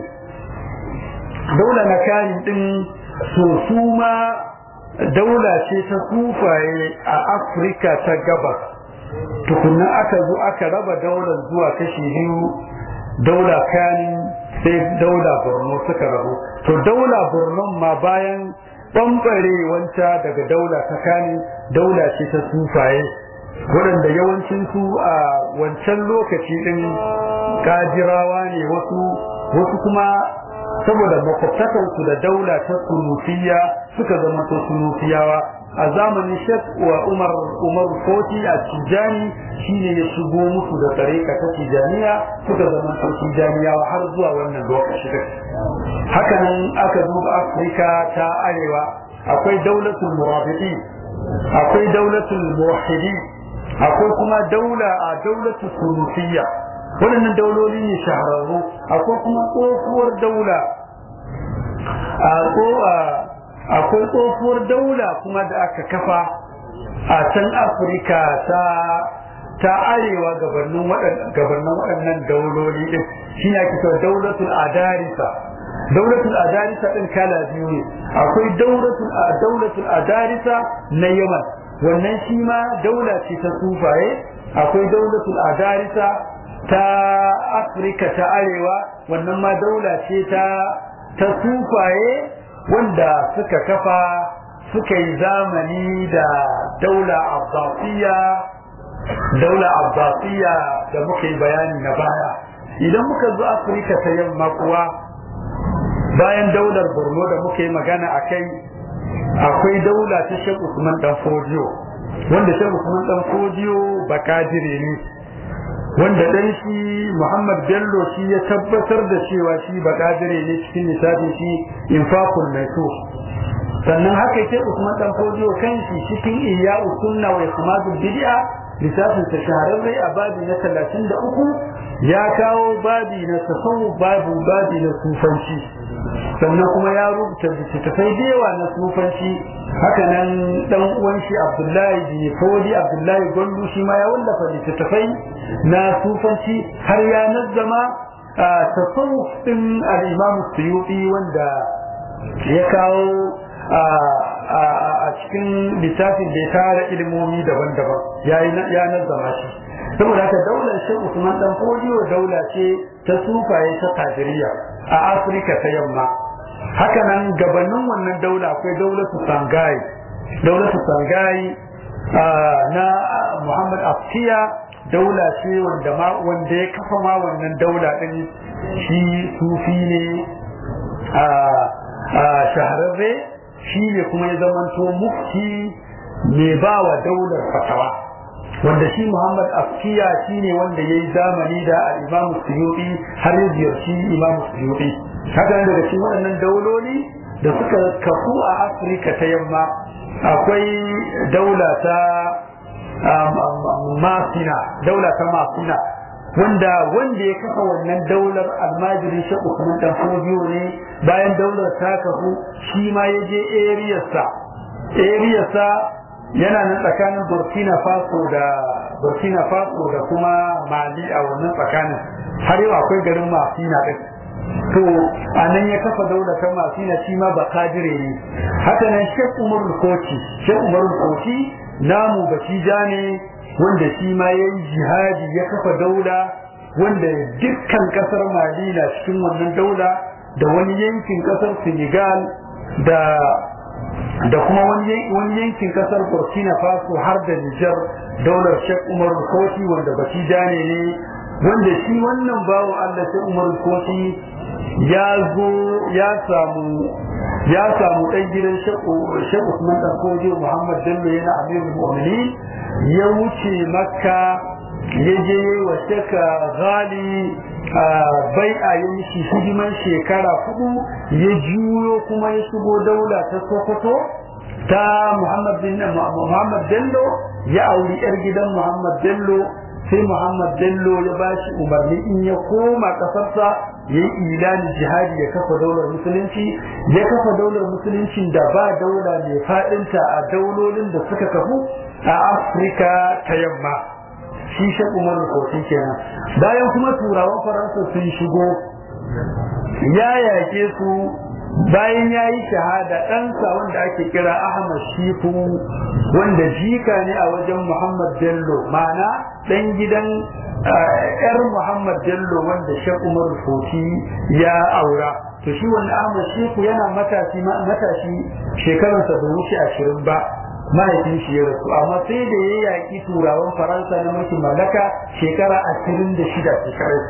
daula na kanin din so su ma daula ce ta sufaye a afirka ta gabas tukuna aka zo aka raba daular zuwa kashi biyu daula kanin sai daula borno suka rabu to daula borno ma bayan wanta daga daula ta kani daula ce ta sufaye waɗanda yawancinsu a wancan lokaci ɗin gajirawa ne wasu wasu kuma saboda makwabtakansu da daula ta sunufiya suka zama to sunufiyawa a zamanin shek wa umar umar foti a tijani shine ya shigo musu da tsareka ta tijaniya suka zama to tijaniyawa har zuwa wannan lokaci haka nan aka duba afirka ta arewa akwai daulatul murabiti akwai daulatul muwahhidi akwai kuma daula a daulatul sunufiyya waɗannan dauloli ne shahararru akwai kuma tsohuwar daula akwai tsohuwar daula kuma da aka kafa a can afirka ta ta arewa gabanin waɗannan dauloli ɗin shi ne ake cewa daulatul adarisa daulatul adarisa ɗin kala biyu ne akwai daulatul adarisa na yaman wannan shi ma daula ce ta sufaye akwai daulatul adarisa ta afirka ta arewa wannan ma daula ce ta ta sufaye wanda suka kafa suka yi zamani da daula abbasiya daula abbasiya da muka yi bayani na baya idan muka zo afirka ta yamma kuwa bayan daular borno da muka yi magana a kai akwai daula ta shek usman dan fodiyo wanda shek usman dan fodiyo bakadire ne wanda dan shi muhammad bello shi ya tabbatar da cewa shi bakadire ne cikin lissafin shi infaqul maitu sannan haka ke usman dan fodiyo kan shi cikin iya sunna wa ismadul bid'a lissafin ta shahararre a babi na talatin da uku ya kawo babi na tasawuf babu babi na sufanci sannan kuma ya rubuta littattafai da yawa na sufanci haka nan dan uwan shi abdullahi bin fodi abdullahi gondu shi ma ya wallafa littattafai na sufanci har ya nazzama tasawuf din al-imam suyuti wanda ya kawo a cikin littafin da ya tara ilimomi daban-daban ya nazzama shi saboda haka daular shi Usman dan Fodiyo daula ce ta sufaye ta Tajiriya a Afirka ta yamma haka nan gabanin wannan daula akwai daulatu Sangai daulatu Sangai na Muhammad Afkiya daula ce wanda ma wanda ya kafa ma wannan daula din shi sufi ne a shahararre shi ne kuma ya zamanto mufti mai ba wa daular fatawa wanda shi Muhammad Afkiya shi ne wanda ya yi zamani da Imam Suyuti har ya ziyarci Imam Suyuti haka daga cikin waɗannan dauloli da suka kafu a Afirka ta yamma akwai daula ta Masina daula ta Masina wanda wanda ya kafa wannan daular almajiri shi Usman dan Fodiyo ne bayan daular ta kafu shi ma ya je ariyarsa ariyarsa yana nan tsakanin burkina faso da burkina faso da kuma mali a wannan tsakanin har yau akwai garin mafina ɗin to a nan ya kafa daula ta mafina shi ma ba kadire ne haka nan shek umar koci shek umar koci namu batija ne wanda shi ma ya yi jihadi ya kafa daula wanda dukkan kasar mali na cikin wannan daula da wani yankin kasar senegal da da kuma wani yankin kasar burkina faso har da nijar daular shek umar koti wanda baki jane ne wanda shi wannan bawo allah shek umar koti ya zo ya samu ya samu ɗan gidan shek usman ɗan koji muhammad bello yana amirul mu'minin ya wuce makka ya je wa sheka gali bai a yi mishi hidiman shekara hudu ya juyo kuma ya shigo daula ta sokoto ta muhammad bin muhammad bello ya auri yar gidan muhammad bello sai muhammad bello ya ba shi umarni in ya koma kasarsa ya yi ilani jihadi ya kafa daular musulunci ya kafa daular musulunci da ba daula mai faɗinta a daulolin da suka kafu a afirka ta yamma shi shan umar kofi kenan bayan kuma turawan faransa sun shigo ya yake su bayan ya yi shahada ɗansa wanda ake kira ahmad shifu wanda jika ne a wajen muhammad bello ma'ana ɗan gidan yar muhammad bello wanda shan umar kofi ya aura to shi wanda ahmad shifu yana matashi matashi shekararsa bai wuce ashirin ba mahaifin shi ya rasu amma sai da ya yaƙi turawan faransa na mulkin mallaka shekara ashirin da shida shekarar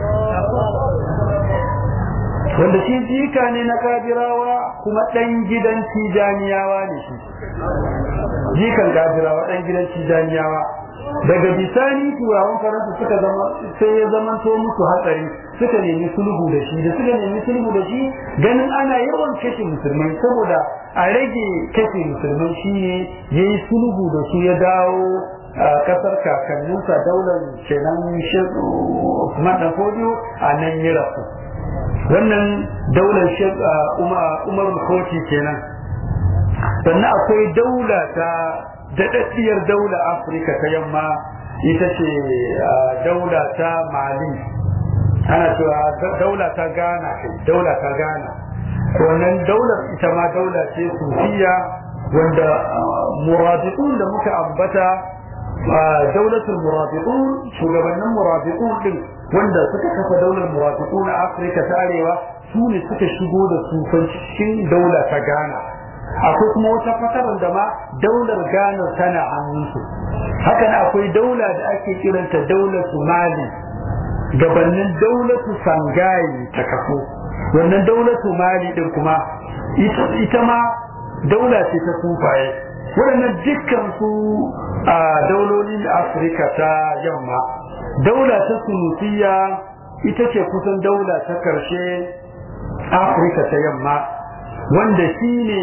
wanda shi jika ne na kabirawa kuma ɗan gidan tijaniyawa ne shi jikan kabirawa ɗan gidan tijaniyawa daga bisani turawan faransa suka zama sai ya zamanto musu hatsari suka nemi sulhu da shi da suka nemi sulhu da shi ganin ana yawan kashe musulmai saboda a rage kashe musulmai shi ne ya yi sulhu da su ya dawo a kasar kakanninsa daular kenan Usman dan Fodiyo a nan ya rasu wannan daular Umar Koti kenan sannan akwai daula ta daɗaɗɗiyar daula Afirka ta yamma ita ce daula ta Mali ana cewa daula ta Ghana kai daula ta Ghana wannan daular ita ma daula ce sufiya wanda murabitun da muka ambata daulatul murabitun shugabannin murabitun din wanda suka kafa daular murabitun a Afirka ta Arewa su ne suka shigo da sufanci cikin daula ta Ghana akwai kuma wata fatarar da ma daular Ghana tana hannunsu hakan akwai daula da ake kiranta daular Mali gabanin daulatu Sangayi ta kafo wannan daulatu Mali din kuma ita ma daula ce ta sufaye waɗannan dukkan su a daulolin Afirka ta yamma daula ta Sunusiya ita ce kusan daula ta karshe Afirka ta yamma wanda shi ne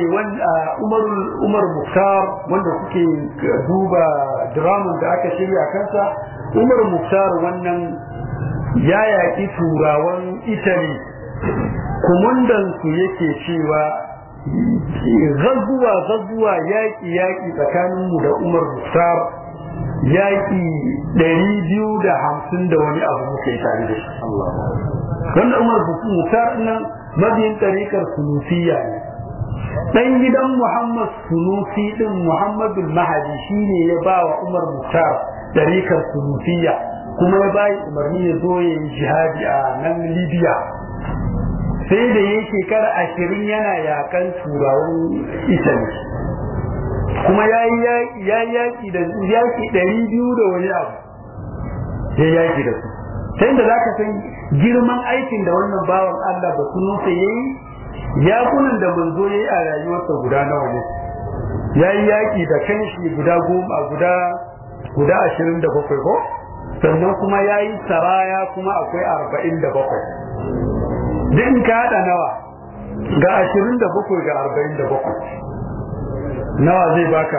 umar muktar wanda kuke duba draman da aka shirya kansa umar muktar wannan ya yaƙi turawan italy kumundansu yake cewa zazzuwa zazzuwa yaƙi yaƙi tsakaninmu da umar muktar yaƙi ɗari biyu da hamsin da wani abu muke tare da shi wanda umar muktar nan mabiyin ɗarikar sunusiya ne ɗan gidan muhammad sunusi ɗin muhammadul mahadi shine ya ba wa umar muktar ɗarikar sunusiya kuma ya bayi umarni ya zo ya yi jihadi a nan libya sai da ya shekara ashirin yana yakan turawan italy kuma ya yi yaƙi da yaƙi ɗari biyu da wani abu ya yaƙi da su ta inda za ka san girman aikin da wannan bawan Allah ba su nufa ya yi yakunan da manzo ya yi a rayuwarsa guda nawa ne ya yi yaƙi da kanshi guda goma guda guda ashirin da bakwai ko sannan kuma ya yi saraya kuma akwai arba'in da bakwai duk in ka haɗa nawa ga ashirin da bakwai ga arba'in da bakwai nawa zai baka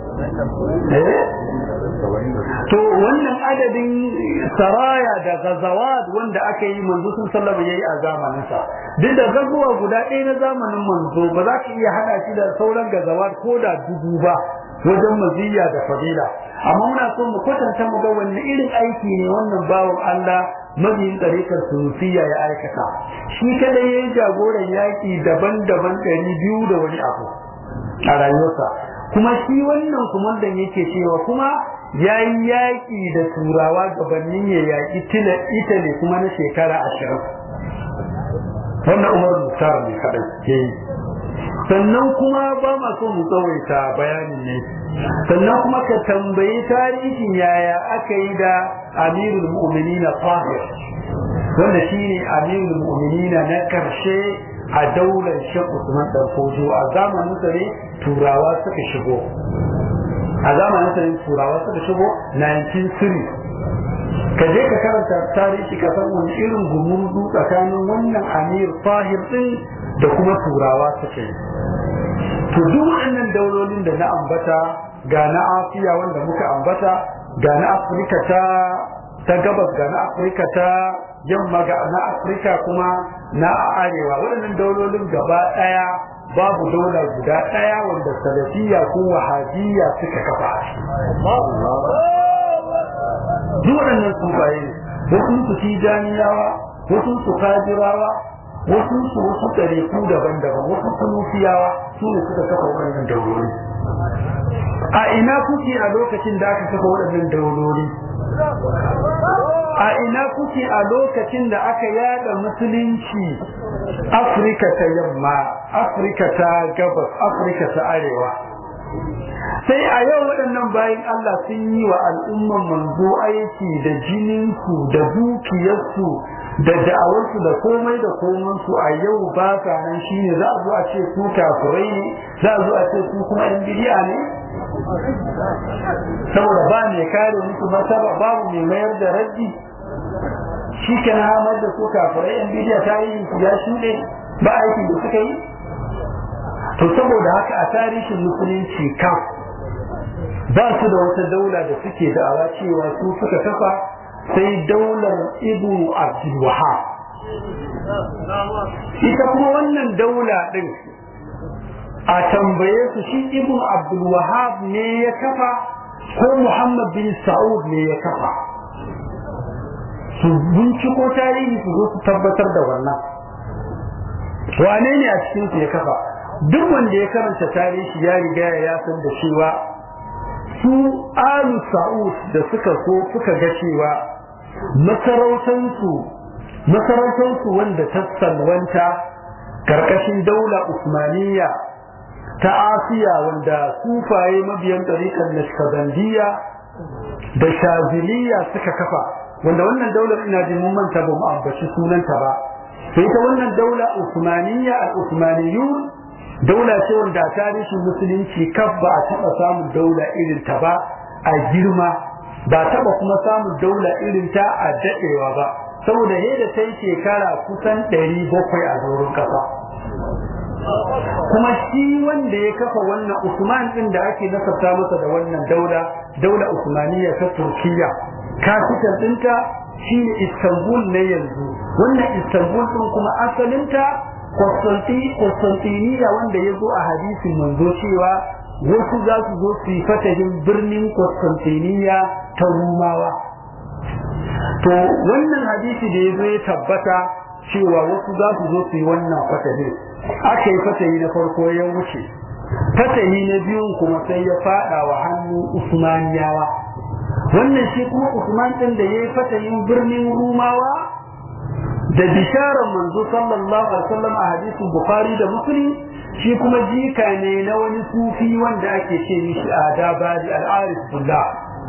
to wannan adadin saraya da gazawat wanda aka yi manzo sun sallama yayi a zamaninsa duk da gazuwa guda ɗaya na zamanin manzo ba za ka iya hada shi da sauran gazawat ko da dubu ba wajen maziyya da fadila amma muna so mu kwatanta mu ga wanne irin aiki ne wannan bawan Allah mabiyin tsarikar sunusiya ya aikata shi kadai ya yi jagoran yaƙi daban-daban ɗari biyu da wani abu a rayuwarsa kuma shi wannan kumandan yake cewa kuma ya yi yaƙi da turawa gabanin ya yaƙi italy kuma na shekara ashirin wannan umar mutar ne kaɗai ke yi sannan kuma ba ma so mu tsawaita bayanin ne sannan kuma ka tambayi tarihin yaya aka yi da amirul mu'minina tahir wanda shine amirul mu'minina na karshe a daular Sheikh Usman dan Fojo a zamanin sa ne turawa suka shigo a zamanin sa ne turawa suka shigo 1903 ka je ka karanta tarihi ka san wani irin gumurzu tsakanin wannan amir tahir din da kuma turawa suka yi to duk waɗannan daulolin da na ambata ga na Asiya wanda muka ambata ga na Afirka ta ta gabas ga na Afirka ta yamma ga na Afirka kuma na arewa waɗannan daulolin gaba ɗaya babu daula guda ɗaya wanda salafiya ko wahabiyya suka kafa duk waɗannan sufaye ne wasu su tijaniyawa wasu su kajirawa wasu su wasu ɗariku daban-daban wasu sunufiyawa su ne suka kafa waɗannan dauloli a ina kuke a lokacin da aka kafa waɗannan dauloli a ina kuke a lokacin da aka yada musulunci afirka ta yamma afirka ta gabas afirka ta arewa sai a yau waɗannan bayan Allah sun yi wa al'umman manzo aiki da jininsu da dukiyarsu da da'awarsu da komai da komansu a yau ba sa nan shine za a zo a ce su kafirai ne za a zo a ce su kuma yan bidiya ne saboda ba mai kare musu martaba babu mai mayar da raddi shi ke na hamar da su kafirai yan bidiya ta yi ya shuɗe ba aikin da suka yi to saboda haka a tarihin musulunci kan ba su da wata daula da suke da'awa cewa su suka kafa sai daular ibnu abdul wahab ita kuma wannan daula din a tambaye su shi ibnu abdul wahab ne ya kafa ko muhammad bin sa'ud ne ya kafa su binciko tarihi su zo su tabbatar da wannan wane ne a cikin su ya kafa duk wanda ya karanta tarihi ya riga ya san da cewa su alu sa'ud da suka so suka ga cewa masarautansu masarautansu wanda ta salwanta karkashin daula usmaniya ta asiya wanda sufaye mabiyan ɗariƙar nashkabandiya da shaziliya suka kafa wanda wannan daular ina jin mun manta ba mu ambaci sunanta ba sai ta wannan daula usmaniya al-usmaniyun daula ce wanda a tarihin musulunci kaf ba a taɓa samun daula irin ta ba a girma ba taɓa kuma samun daula irin ta a daɗewa ba saboda yadda ta yi shekara kusan ɗari bakwai a doron ƙasa kuma shi wanda ya kafa wannan usman ɗin da ake nasabta masa da wannan daula daula usmaniya ta turkiya kafitan ɗinta shine istanbul na yanzu wannan istanbul ɗin kuma asalinta Constantiniya wanda ya zo a hadisin manzo cewa wasu za su zo su yi fatahin birnin Constantiniya ta Rumawa. To wannan hadisi da ya zo ya tabbata cewa wasu za su zo su yi wannan fatahin. Aka yi fatahi na farko ya wuce. Fatahi na biyun kuma sai ya fada wa hannun Usmaniyawa. Wannan shi kuma Usman ɗin da ya yi fatahin birnin Rumawa da bisharar manzo sallallahu alaihi wasallam a hadisin bukhari da muslim shi kuma jika ne na wani sufi wanda ake ce mishi adabadi al-arif billah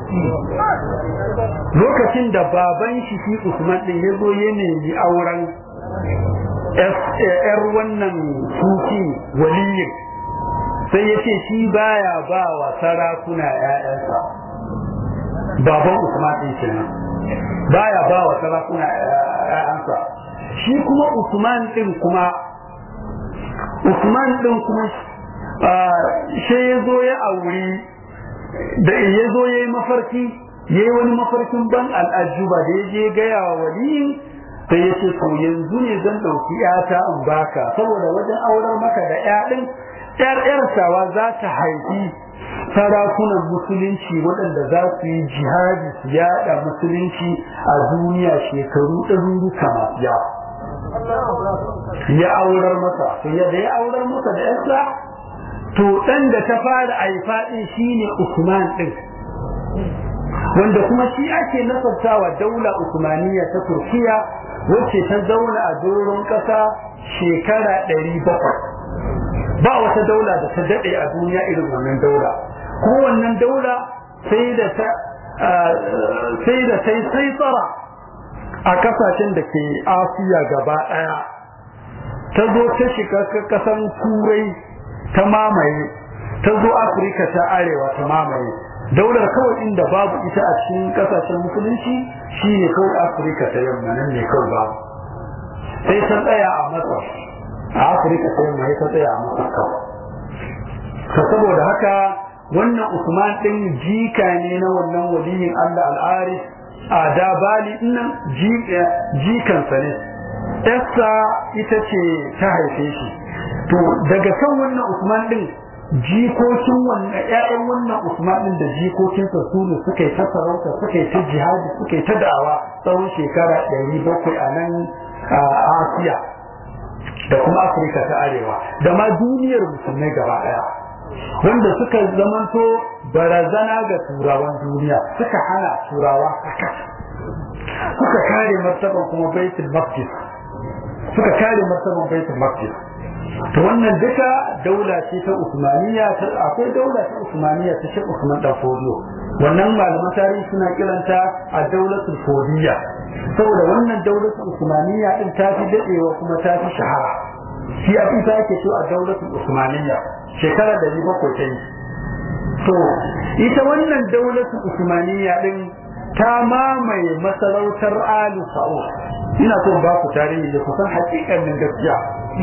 lokacin da baban shi shi usman din ya zo ya nemi auren yar wannan sufi waliyin sai ya ce shi baya ba wa sarakuna ‘ya'yansa baban usman din kenan baya ba wa sarakuna ‘ya'yansa shi kuma usman din kuma usman din kuma shi ya zo ya auri da ya zo ya yi mafarki ya yi wani mafarkin ban al'ajuba da ya je gaya wa waliyin sai ya ce to yanzu ne zan ɗauki ‘yata in baka saboda wajen auren maka da ‘ya ɗin ‘yar ‘yarsawa za ta haifi sarakunan musulunci waɗanda za su yi jihadi su yaɗa musulunci a duniya shekaru ɗaruruka masu yawa ya aurar masa to yadda ya aurar masa da ‘yarsa to ɗan da ta fara haifa ɗin shine Usman ɗin wanda kuma shi ake nasartawa daula Usmaniya ta Turkiya wacce ta zauna a doron ƙasa shekara ɗari bakwai ba wata daula da ta daɗe a duniya irin wannan daula ko wannan daula sai da ta sai da ta sai tsara a kasashen da ke asiya gaba ɗaya ta zo ta shiga ƙasan turai ta mamaye ta zo afirka ta arewa ta mamaye daular kawai inda babu ita a cikin kasashen musulunci shine kawai afirka ta yamma nan ne kawai babu sai ta tsaya a masar a afirka ta yamma ta tsaya a masar kawai to saboda haka wannan usman din jika ne na wannan waliyin allah al'arif a dabali nan jikansa ne yarsa ita ce ta haife shi to daga kan wannan usman din jikokin wannan ƴaƴan wannan Usman din da jikokinsa su ne suka yi ta sarauta suka yi ta jihadi suka yi ta da'awa tsawon shekara ɗari bakwai a nan a Asiya da kuma Afirka ta Arewa da ma duniyar musulmai gaba ɗaya wanda suka zamanto barazana ga turawan duniya suka hana turawa haka suka kare martaban kuma baitul maqdis suka kare martaban baitul maqdis to wannan duka daula ce ta Usmaniya akwai daula ta Usmaniya ta Sheikh Usman dan Fodiyo wannan malaman tarihi suna kiranta a daulatul Fodiyya saboda wannan daulatul Usmaniya din ta fi dadewa kuma ta fi shahara shi a ita ake so a daulatul Usmaniya shekara da riba ko ta yi to ita wannan daulatul Usmaniya din ta mamaye masarautar Ali Sa'ud ina so ba ku tarihi da kusan hakikanin gaskiya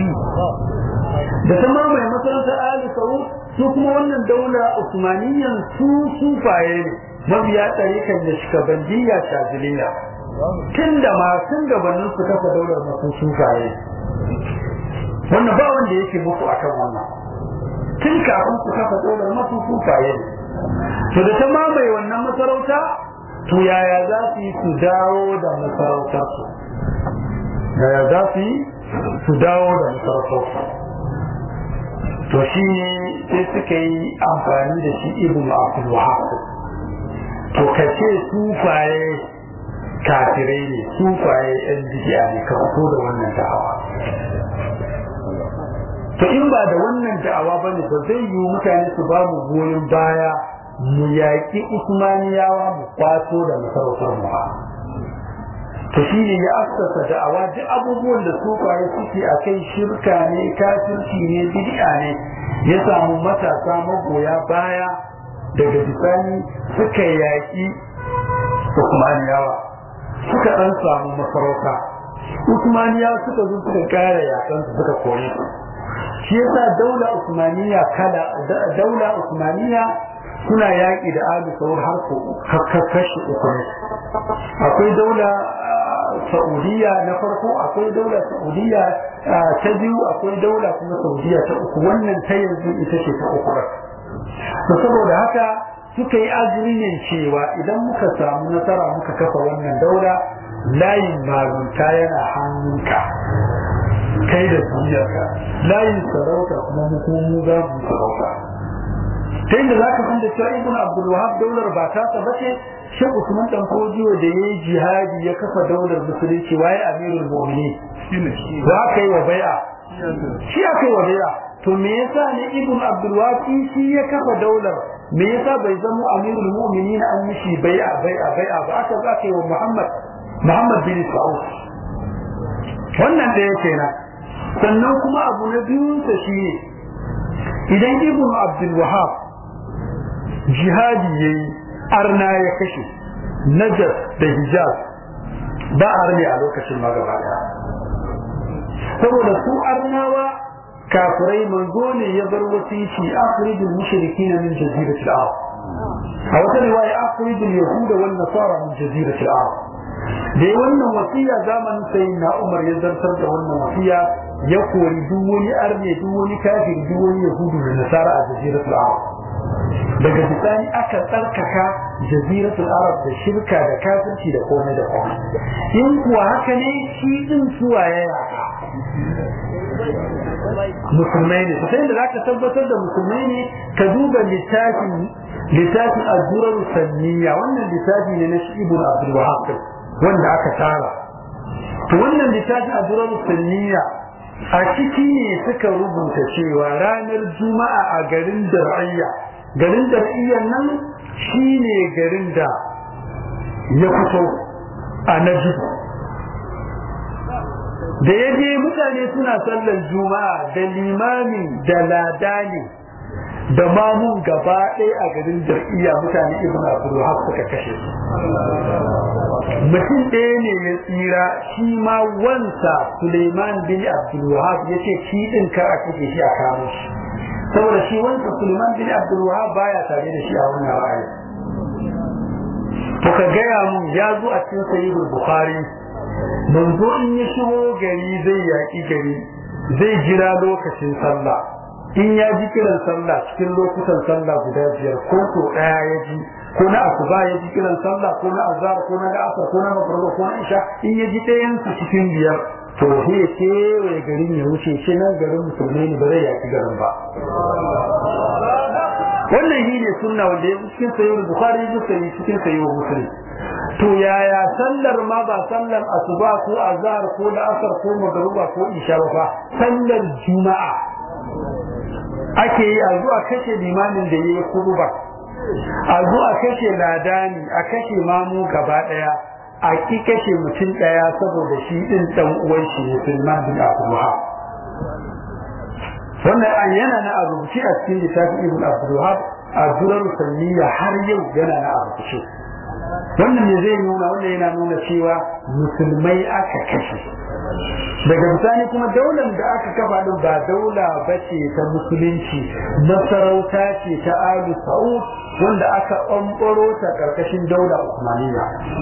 da ta mamaye masarautar Ali Saud su kuma wannan daula Usmaniyyan su sufaye ne mabiya tsarikan da shikabandiyya shaziliya tun da masu gabanin su kafa daular masu sufaye wannan ba wanda yake muku akan wannan tun kafin su kafa daular masu sufaye ne to da ta mamaye wannan masarauta to yaya za su yi su dawo da masarautarsu yaya za su yi su dawo da masarautarsu to shi ne sai suka yi amfani da shi ibn abdul wahab to kace sufaye kafirai ne sufaye yan bidiya ne ka fito da wannan da'awa to in ba da wannan da'awa bane ba zai yi mutane su ba mu goyon baya mu yaƙi usmaniyawa mu kwato da masarautar mu to shi ne ya assasa da'awa duk abubuwan da sufaye suke a kai shirka ne kafirci ne bid'a ne ya samu matasa magoya baya daga bisani suka yaƙi usmaniyawa suka ɗan samu masarauta usmaniyawa suka zo suka ƙara yakan su suka kore su shi yasa daula usmaniya kala daula usmaniya suna yaƙi da alu saur har ko kashi uku ne akwai daula Saudiya na farko akwai daula Saudiya ta biyu akwai daula kuma Saudiya ta uku wannan ta yanzu ita ce ta uku to saboda haka suka yi azumin cewa idan muka samu nasara muka kafa wannan daula layin malunta yana hannunka kai da duniyarka layin sarauta kuma mu kuma mu za mu sarauta ta inda za ka san da cewa ibn abdul wahab daular ba ta ta bace shan usman dan kodiyo da yayi jihadi ya kafa daular musulunci waye amirul mu'minin
shine shi
za ka yi wa bai'a shi aka yi wa bai'a to me yasa ne ibn abdul wahab shi ya kafa daular me yasa bai zama amirul mu'minin an mishi bai'a bai'a bai'a ba aka za ka yi wa muhammad muhammad bin sa'ud wannan da yake na sannan kuma abu na biyunsa shi ne idan ibn abdul wahab jihadi ya yi arna ya kashe najar da hijaz ba arni a lokacin magaba daya saboda su arnawa kafirai manzo ne ya bar wasici akhrijul mushrikin min jaziratil arab a wata riwaya akhrijul yahuda wan nasara min jaziratil arab da wannan wasiya zamanin sai na umar ya zartar da wannan wasiya ya kori duk wani arne duk wani kafiri duk wani yahudu da nasara a jaziratul arab daga bisani aka tsarkaka jaziratul arab da shirka da kafirci da komai da komai in kuwa haka ne shi din suwa ya yaka musulmai ne sai da zaka tabbatar da musulmai ne ka duba littafin littafin az-zurar sanniya wannan littafi ne na ibn abdul wahhab wanda aka tara to wannan littafin az-zurar sanniya a ciki ne suka rubuta cewa ranar juma'a a garin dar'ayya garin dar'iyyan nan shine garin da ya fito a najd da ya je mutane suna sallar juma'a da limami da ladani da mamun gaba ɗaya a garin jar'iyya mutane ibn abdulwahab suka kashe su mutum ɗaya ne ya tsira shi ma wansa suleiman bin abdulwahab ya ce shi ɗin kar a kashe shi a kamo shi saboda shi wansa suleiman bin abdulwahab baya tare da shi a wannan ra'ayi to ka gaya mun ya zo a cikin sahihul bukhari manzo in ya shigo gari zai yaƙi gari zai jira lokacin sallah in ya ji kiran sallah cikin lokutan sallah guda biyar ko ko ɗaya ya ji ko na asuba ya ji kiran sallah ko na azhar ko na asar ko na magriba ko na isha in ya ji ɗayan su cikin biyar to sai ya kewaye garin ya wuce shi nan garin musulmai ne ba zai yaƙi garin ba wannan shi ne sunna wanda ya cikin sayyid bukhari ya ji cikin sayyid muslim to yaya sallar ma ba sallar asuba ko azhar ko la'asar ko magruba ko isha ba sallar juma'a ake yi a zuwa kashe limamin da yayi kuruba a zuwa kashe ladani a kashe mamu gaba daya a ki kashe mutum daya saboda shi din dan uwan shi musulman bin abdullah wannan an yana na rubuci a cikin littafin ibn abdullah a durar sanniya har yau yana na rubuce wannan ne zai nuna wannan yana nuna cewa musulmai aka kashe daga bisani kuma daular da aka kafa din ba daula ba ce ta musulunci masarauta ce ta alu sa'ud wanda aka ɓamɓaro ta ƙarƙashin daula usmaniya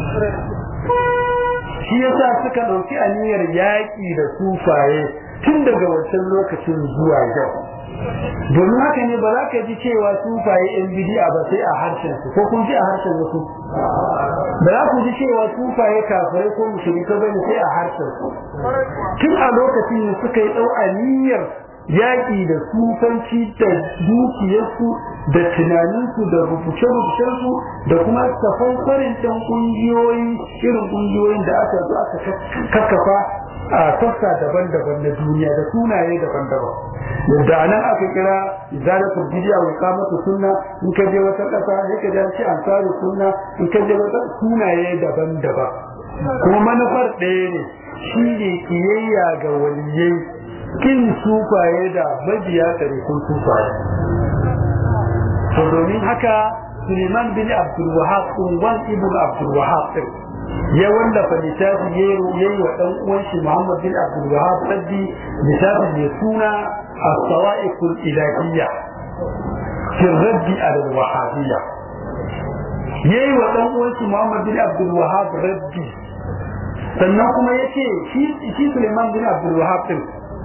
shi yasa suka ɗauki aniyar yaƙi da sufaye tun daga wancan lokacin zuwa yau domin haka ne ba za ka ji cewa sufaye yan bidi'a ba sai a harshen su ko kun ji a harshen wasu ba za ku ji cewa sufaye kafirai ko mushrika bane sai a harshen su tun a lokacin ne suka yi dau aniyar yaƙi da sufanci da dukiyarsu da tunaninsu da rubuce-rubucensu da kuma tafankarin ɗan ƙungiyoyi irin ƙungiyoyin da aka zo aka kakkafa a sassa daban-daban na duniya da sunaye daban-daban yadda nan aka kira izalatul bid'a wa iqamatu sunna in ka je wata kasa ne ka ji ansaru sunna in ka je wata sunaye daban-daban kuma manufar ɗaya ne shine kiyayya ga waliyai kin sufaye da mabiya tarikun sufaye to domin haka Suleiman bin Abdul Wahab Unwan ibn Abdul Wahab din ya wallafa littafi ya yi wa ɗan uwan shi Muhammad bin Abdul Wahab raddi littafi mai suna as-sawa'iqul ilahiyya fi raddi ala al-wahabiyya yayi wa ɗan uwan shi Muhammad bin Abdul Wahab raddi sannan kuma yace shi shi Suleiman bin Abdul Wahab din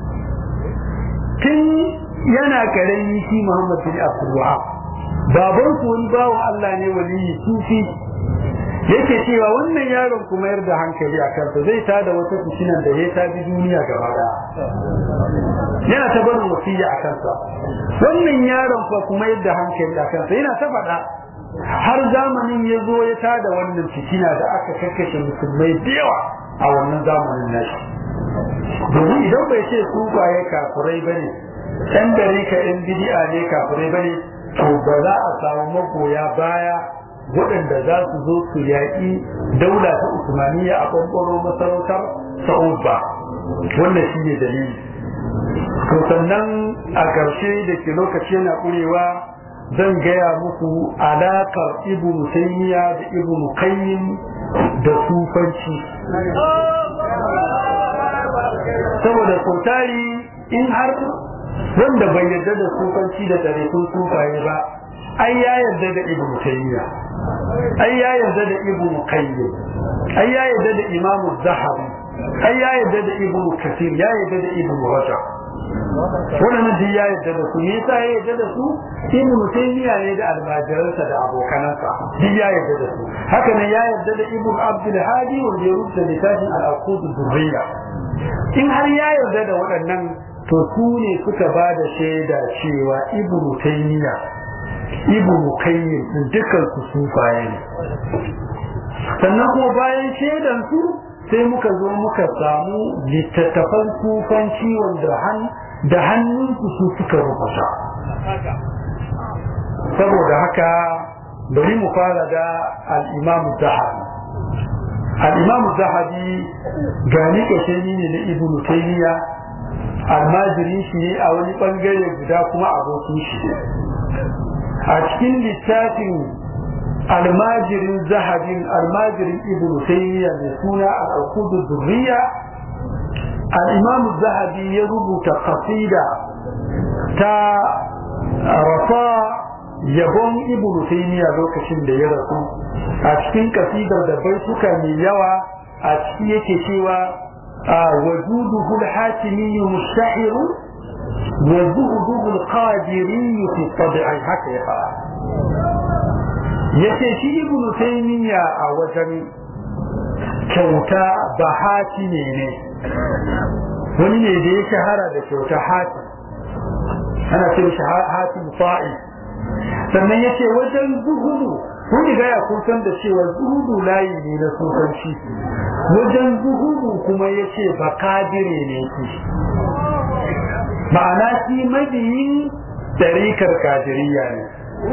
tun yana karami shi Muhammad bin Abdul Wahab baban su wani bawan Allah ne waliyi sufi yake cewa wannan yaron kuma yar da hankali a kansa zai tada wata fitinan da ya ta bi duniya gaba daya yana ta barin wasiya a kansa wannan yaron fa kuma yadda hankali a kansa yana ta faɗa har zamanin ya zo ya tada wannan fitina da aka kakkashe musulmai da yawa a wannan zamanin nashi domin idan bai ce su baye kafurai bane ɗan dare ka ɗan bidi'a ne kafurai bane to ba za a samu magoya baya waɗanda za su zo su yaƙi daula ta usmaniya a ɓanɓaro masarautar sa'ud ba wannan shi ne dalili to sannan a ƙarshe da ke lokaci yana ƙurewa zan gaya muku alaƙar ibn taymiya da ibn qayyim da sufanci saboda sautari in har wanda bai yarda da sufanci da tarikun sufaye ba ai ya yarda da ibn taymiya ai ya yarda da ibn qayyim ai ya yarda da imam zahabi ai ya yarda da ibn kathir ya yarda da ibn rajab wannan duk ya yarda da su me yasa ya yarda da su ibn taymiya ne da almajiransa da abokanansa duk ya yarda da su haka ne ya yarda da ibn abdul hadi wanda ya rubuta littafin al-aqud durriya in har ya yarda da waɗannan to su ne suka ba da shaida cewa ibn taymiya ibn qayyim din dukkan su sufaye ne sannan kuma bayan shaidan su sai muka zo muka samu littattafan sufanci wanda han da hannunsu su suka rubuta saboda haka bari mu fara da al-imam zahabi al-imam zahabi gani kashani ne na ibn taymiya almajiri shi ne a wani bangare guda kuma abokin shi a cikin littafin almajirin zahabin almajirin ibn taymiya mai suna al-alqud durriya al-imam zahabi ya rubuta qasida ta rafa yabon ibn taymiya lokacin da ya rasu a cikin kasidar da baituka mai yawa a ciki yake cewa وجوده الحاتمي مشتهر وزهده القادري في الطبع هكذا yace shi ibnu taymiya a wajen kyauta ba hati ne ne wani ne da ya shahara da kyauta hati ana ce shi hati fa'i sannan yace wajen zuhudu kun riga ya kusan da cewa zuhudu layi ne na sufanci wajen zuhudu kuma ya ce ba kadire ne shi ma'ana shi mabiyin tarikar kadiriya ne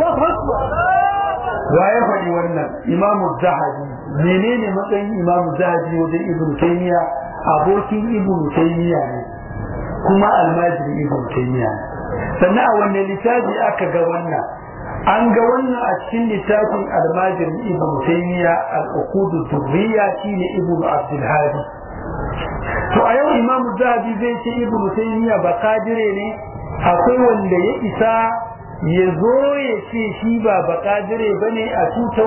wa ya faɗi wannan imamu zahabi menene matsayin imamu zahabi wajen ibn taymiya abokin ibn taymiya ne kuma almajiri ibn taymiya ne sannan a wannan littafi aka ga wannan an ga wannan a cikin littafin almajin ibn taymiya al-uqud durriya shine ibn abdul hadi to a yau imam zahabi zai ce ibn taymiya ba kadire ne akwai wanda ya isa ya zo ya ce shi ba ba kadire bane a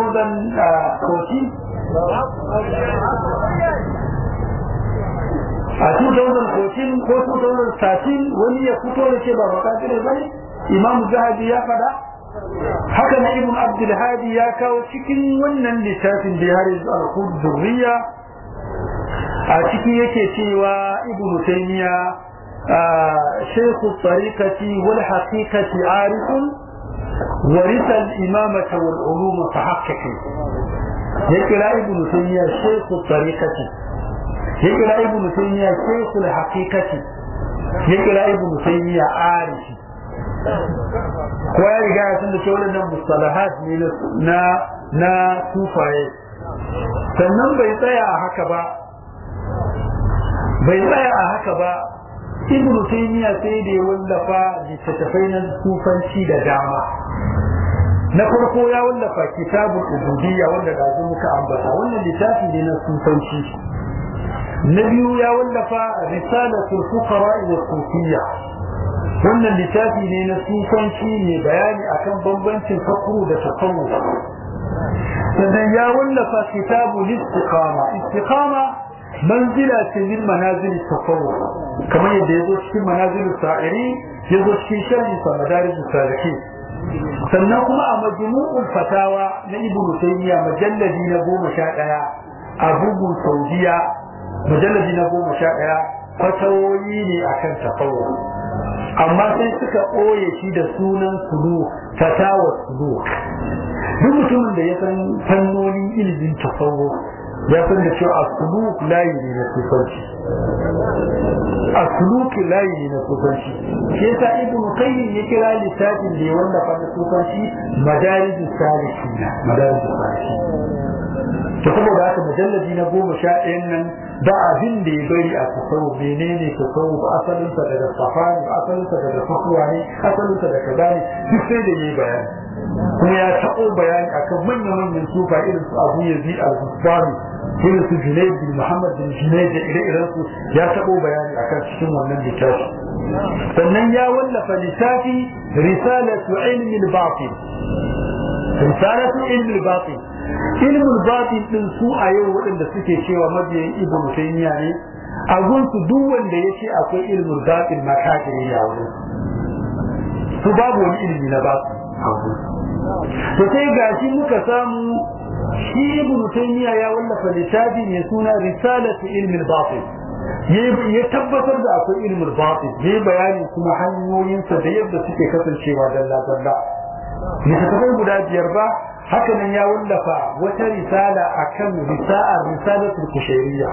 2014 a 2014 ko 2013 wani ya fito ya ce ba ba kadire bane imam zahabi ya fada haka na ibn abdul hadi ya kawo cikin wannan littafin da har yanzu al-qud zurriya a ciki yake cewa ibn taymiya shaykh at-tariqati wal haqiqati arif ورث الإمامة والعلوم فحقق يقرأ ابن تيمية شيخ الطريقة يقرأ ابن تيمية شيخ الحقيقة يقرأ ابن تيمية عارف ko ya riga ya san da ce waɗannan mustalahat ne na na sufaye sannan bai tsaya a haka ba bai tsaya a haka ba ibn taymiya sai da ya wallafa littattafai na sufanci da dama na farko ya wallafa kitabul ubudiyya wanda da muka ambata wannan littafi ne na sufanci na biyu ya wallafa risalatul fuqara wa sufiyya wannan littafi ne na sufanci ne bayani akan bambancin fakru da tasawuf sannan ya wallafa kitabul istiqama istiqama manzila ce min manazil tasawuf kamar yadda yazo cikin manazil sa'iri yazo cikin sharhi sa madarij salihin sannan kuma a majmu'ul fatawa na ibn taymiya majalladi na goma sha ɗaya a bugun saudiya majalladi na goma sha ɗaya fatawoyi ne akan tasawuf amma sai suka ɓoye shi da sunan sulu fatawa sulu duk mutumin da ya san fannonin ilimin tasawuf ya san da cewa as-suluk layi ne na sufanci as-suluk layi ne na sufanci shi yasa ibnu qayyim ya kira littafin da ya wallafa na sufanci madarijus salihin madarijus salihin to saboda haka mujalladi na goma sha ɗayan nan ba abin da ya bari a tasawuf menene tasawuf asalinsa daga safari asalinsa daga fakuwa ne asalinsa daga kaza ne duk sai da yayi bayani kuma ya taɓo bayani akan manya-manyan sufa irin su abu yazid al-bustani irin su junaid bin muhammad bin junaid da ire-iren su ya taɓo bayani akan cikin wannan littafi sannan ya wallafa littafi risalatu ilmi al-batin risalatu ilmi al-batin ilmi al-batin din su a yau waɗanda suke cewa mabiyan ibnu taymiya ne a gunsu duk wanda ya ce akwai ilmi al-batin ma kafiri ya wurin su babu wani ilmi na batin to sai gashi muka samu shi ibn taymiya ya wallafa littafi mai suna risalatu ilmi al-batin ya tabbatar da akwai ilmi al-batin ya bayani kuma hanyoyinsa da yadda suke kasancewa dalla dalla littattafai guda biyar ba haka nan ya wallafa wata risala akan risa'ar risalatul kushairiyya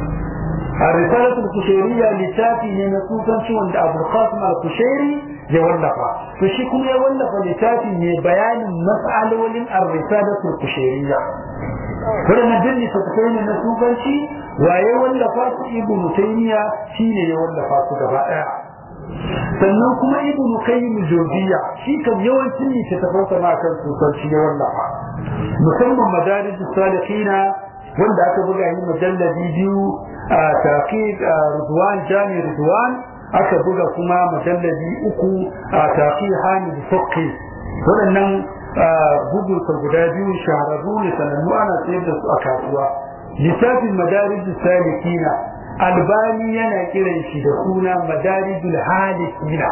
a risalatul kushairiyya littafi ne na sufanci wanda abul qasim al-kushairi ya wallafa to shi kuma ya wallafa littafi ne bayanin mas'alolin ar-risalatul kushairiyya wannan din littattafai ne na sufanci waye wallafa su ibnu taymiya shine ya wallafa su gaba daya sannan kuma ibnu qayyim jawziya shi kan yawancin littattafan sa ma kan sufanci ya wallafa musamman madarij salihina wanda aka buga yi mujalladi biyu a taqiq ridwan jami ridwan aka buga kuma mujalladi uku a tafi hamid fakki waɗannan bugun sa guda biyu shahararru ne sanannu ana sayar da su a kasuwa littafin madarijus salikina albani yana kiran shi da suna madarijul halikina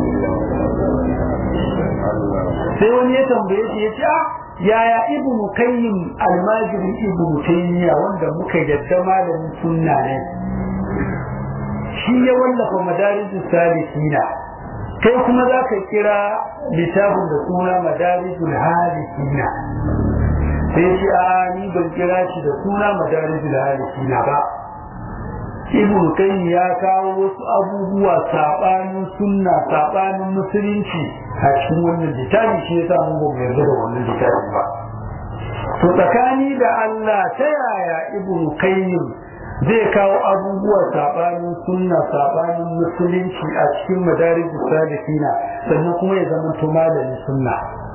sai wani ya tambaye shi ya ce ah yaya ibnu qayyim almajirin ibnu taymiya wanda muka yadda malamin sunna ne shi ya wallafa madarijus salikina kai kuma za ka kira littafin da suna madarijul halikina sai shi a ni ban kira shi da suna madarijul halikina ba ibn qayyim ya kawo wasu abubuwa sabanin sunna sabanin musulunci a cikin wannan littafi shi yasa mun ba mu yarda da wannan littafi ba to tsakani da Allah ta yaya ibn qayyim zai kawo abubuwa sabanin sunna sabanin musulunci a cikin madarij salihina sannan kuma ya zama to malamin sunna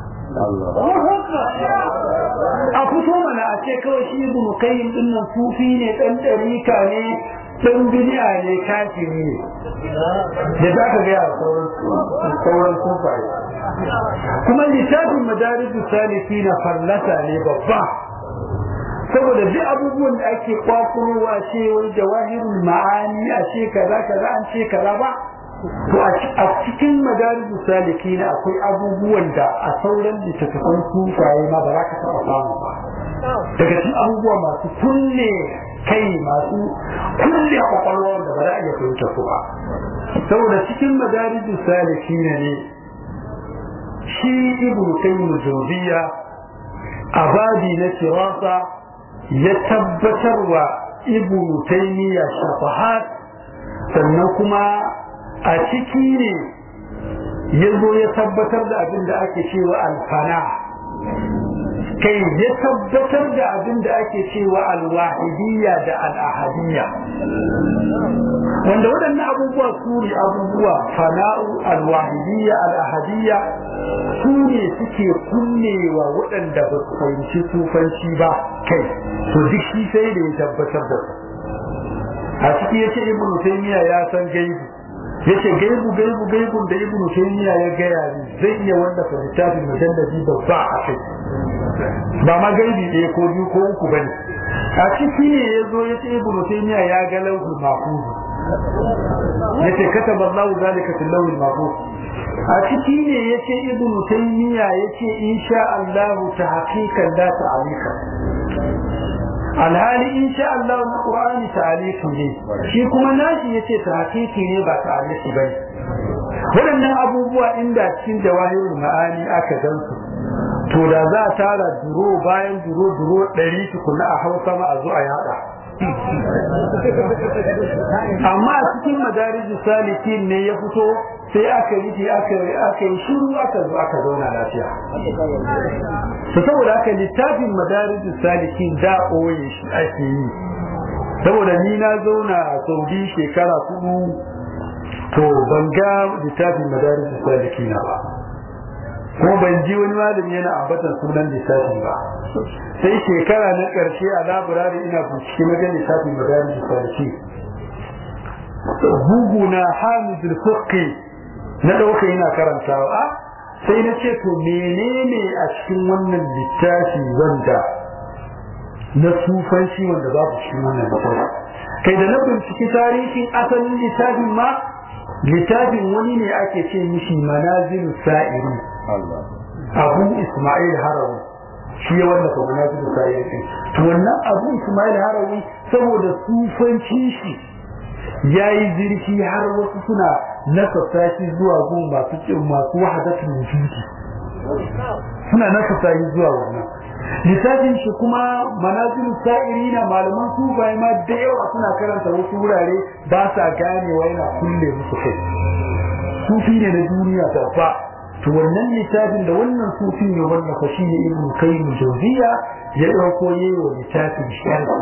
a fito mana a ce kawai shi ibn qayyim din nan sufi ne dan dariƙa ne dan bid'a ne kafiri ne da za ka ga sauran sauran sufaye kuma littafin madarij salihina fallasa ne babba saboda duk abubuwan da ake kwakurowa ce wani jawahirul ma'ani a ce kaza kaza an ce kaza ba to a cikin madarijus saliki na akwai abubuwan da a sauran littattafan sufaye ma ba za ka taɓa samu ba daga cikin abubuwa masu kulle kai masu kulle kwakwalwa da ba za a iya fahimta su ba saboda cikin madarijus saliki ne shi ibnu qayyim jawziya a babi na firasa ya tabbatar wa ibnu taymiya shafahat sannan kuma a ciki ne ya zo ya tabbatar da abin da ake cewa alfana kai ya tabbatar da abin da ake cewa alwahidiyya da al'ahadiyya wanda waɗannan abubuwa su ne abubuwa fana'u alwahidiyya al'ahadiyya su ne suke kunnewa waɗanda ba su fahimci sufanci ba kai to duk shi sai da ya tabbatar da su a ciki yace ibn taymiya ya san gaibu yace gaibu gaibu gaibu da ibn taymiya ya gaya ni zai iya wallafa littafin mujalladi babba a kai ba ma gaibi ɗaya ko biyu ko uku bane a ciki ne ya zo yace ibn taymiya ya ga lauhul mahfuz yace kataba Allah zalika fil lawhil mahfuz a ciki ne yace ibn taymiya yace insha Allah ta haqiqan la ta'alika alhali insha Allah na qur'ani ta'alifi ne shi kuma nashi yace ta haqiqi ne ba ta'alifi bane waɗannan abubuwa inda cikin jawahirul ma'ani aka gansu to da za a tara duro bayan duro duro ɗari tukuna a hausa ma a zo a yada amma a cikin madarijin salikin ne ya fito sai aka yi aka yi shiru aka zo aka zauna lafiya to saboda haka littafin madarijin salikin da ɓoye shi ake yi saboda ni na zauna a saudi shekara kudu to ban ga littafin madarijin salikin ba kuma ban ji wani malami yana ambatan sunan littafin ba sai shekara na ƙarshe a laburare ina bincike na ga littafin madarijin salikin bugu na hamidul fiqi na ɗauka yana karantawa sai na ce to menene a cikin wannan littafi wanda na sufanci wanda babu cikin wannan littafi kai da na binciki tarihin asalin littafin ma littafin wani ne ake ce mishi manazilu sa'iri abu ismail harawi shi ya wallafa manazilu sa'iri to wannan abu ismail harawi saboda sufanci shi ya yi zirfi har wasu suna nasasa shi zuwa gun masu kin masu wahadatul wujudi suna nasasa shi zuwa wannan littafin shi kuma manazilu sa'irina malaman su bai ma da yawa suna karanta wasu wurare ba sa ganewa yana kulle musu kai sufi ne na duniya ta fa to wannan littafin da wannan sufi ne wannan fa shine ibnu qayyim jawziya ya dauko yayi wa littafin sharhi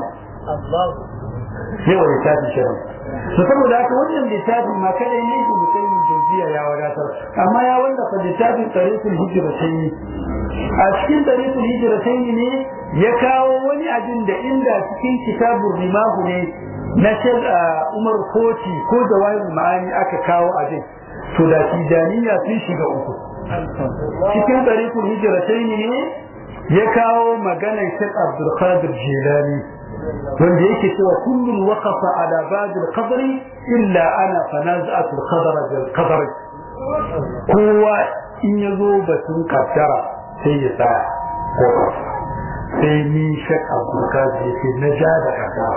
yawa littafin sharhi to saboda haka wannan littafin ma kada ne ibnu qayyim jawziya ya wadatar amma ya wallafa littafin tariqul hijratayn a cikin tariqul hijratayn ne ya kawo wani abin da inda cikin kitabur rimahu ne na shek Umar Koti ko Jawahir Ma'ani aka kawo abin to da tijaniya sun shiga uku cikin tariqul hijratayn ne ya kawo maganar Sheikh Abdul Qadir Jilani wanda yake cewa kullun waqafa ala ba'd al-qadr illa ana fanaza'at al-qadar bil qadar kowa in yazo batun kaddara sai ya tsaya sai ni shak Abdul Qadir yake na ja da kaddara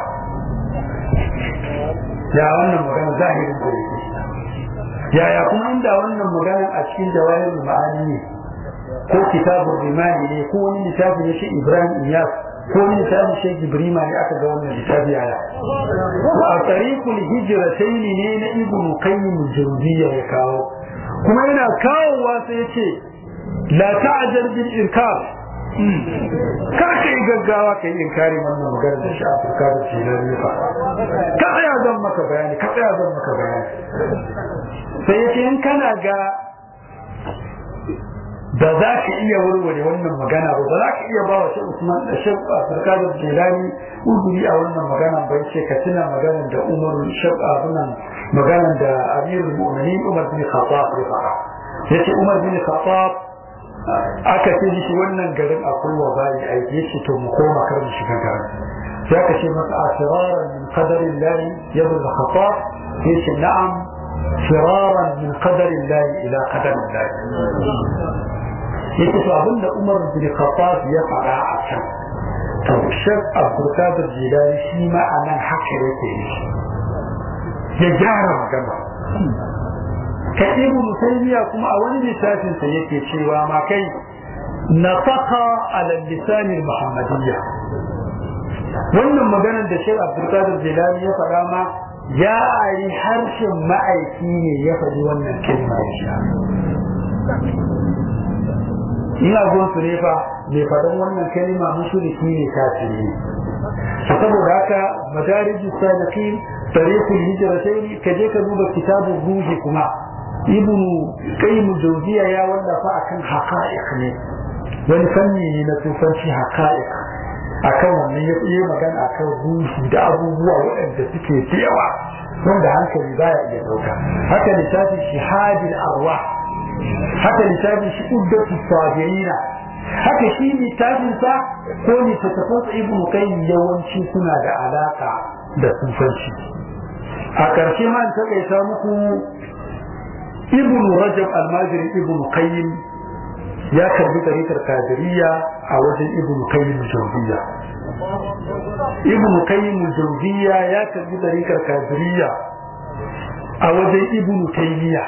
ya wannan magana zahirin da yake yaya kuma inda wannan magana a cikin jawahirul ma'ani ne ko kitabul rimani ne ko wani littafi ne shi Ibrahim Iyas ko wani littafi shi Ibrahim ne aka ga wannan littafi yaya a tariqul hijratayn ne na Ibn Qayyim Jawziyya ya kawo kuma yana kawowa sai ya ce la ta'jal bil inkar kar ka yi gaggawa ka yi inkari wannan magana da shafi ka da shi na rifa ka tsaya zan maka bayani ka tsaya zan maka bayani sai ya ce in kana ga da za ka iya warware wannan magana ba ba za ka iya ba wa shi Usman da shi Abdulkadir Jilani uzuri a wannan magana bai ce ka tuna maganar da Umar Shab abunan maganar da Amirul Mu'minin Umar bin Khattab ya faɗa yace Umar bin Khattab aka ce shi wannan garin akwai wa bayi aiki yace to mu koma kar mu shiga garin sai aka ce masa asiraran min qadarillah yabul Khattab yace na'am firaran min qadarillah ila qadarillah yake to abinda Umar bin Khattab ya fara a can to Sheikh Abdul Qadir Jilani shi ma anan haka yake yi ya gyara magana ka ibnu Taymiya kuma a wani littafin sa yake cewa ma kai nafaqa ala lisan muhammadiyya wannan maganar da Sheikh Abdul Qadir Jilani ya fara ma ya ari harshen ma'aiki ne ya faɗi wannan kalma ina gon su ne fa mai faɗin wannan kalma mushriki ne kafiri ne saboda haka madarijus salikin tariqul hijratayn ka je ka duba kitabun ruhi kuma ibn qayyim jawziya ya wallafa akan haqa'iq ne wani fanni ne na tufanci haqa'iq akan wannan ya yi magana akan ruhi da abubuwa waɗanda suke da yawa wanda hankali baya iya ɗauka haka littafin shihadil arwah haka littafin shi uddatu sabirina haka shi littafin sa ko littattafan sa ibnu qayyim yawanci suna da alaka da sufanci a ƙarshe ma in taƙaita muku ibn rajab almajiri ibn qayyim ya karbi tarikar kadiriya a wajen ibn qayyim jawziya ibn qayyim jawziya ya karbi tarikar kadiriya a wajen ibn taymiya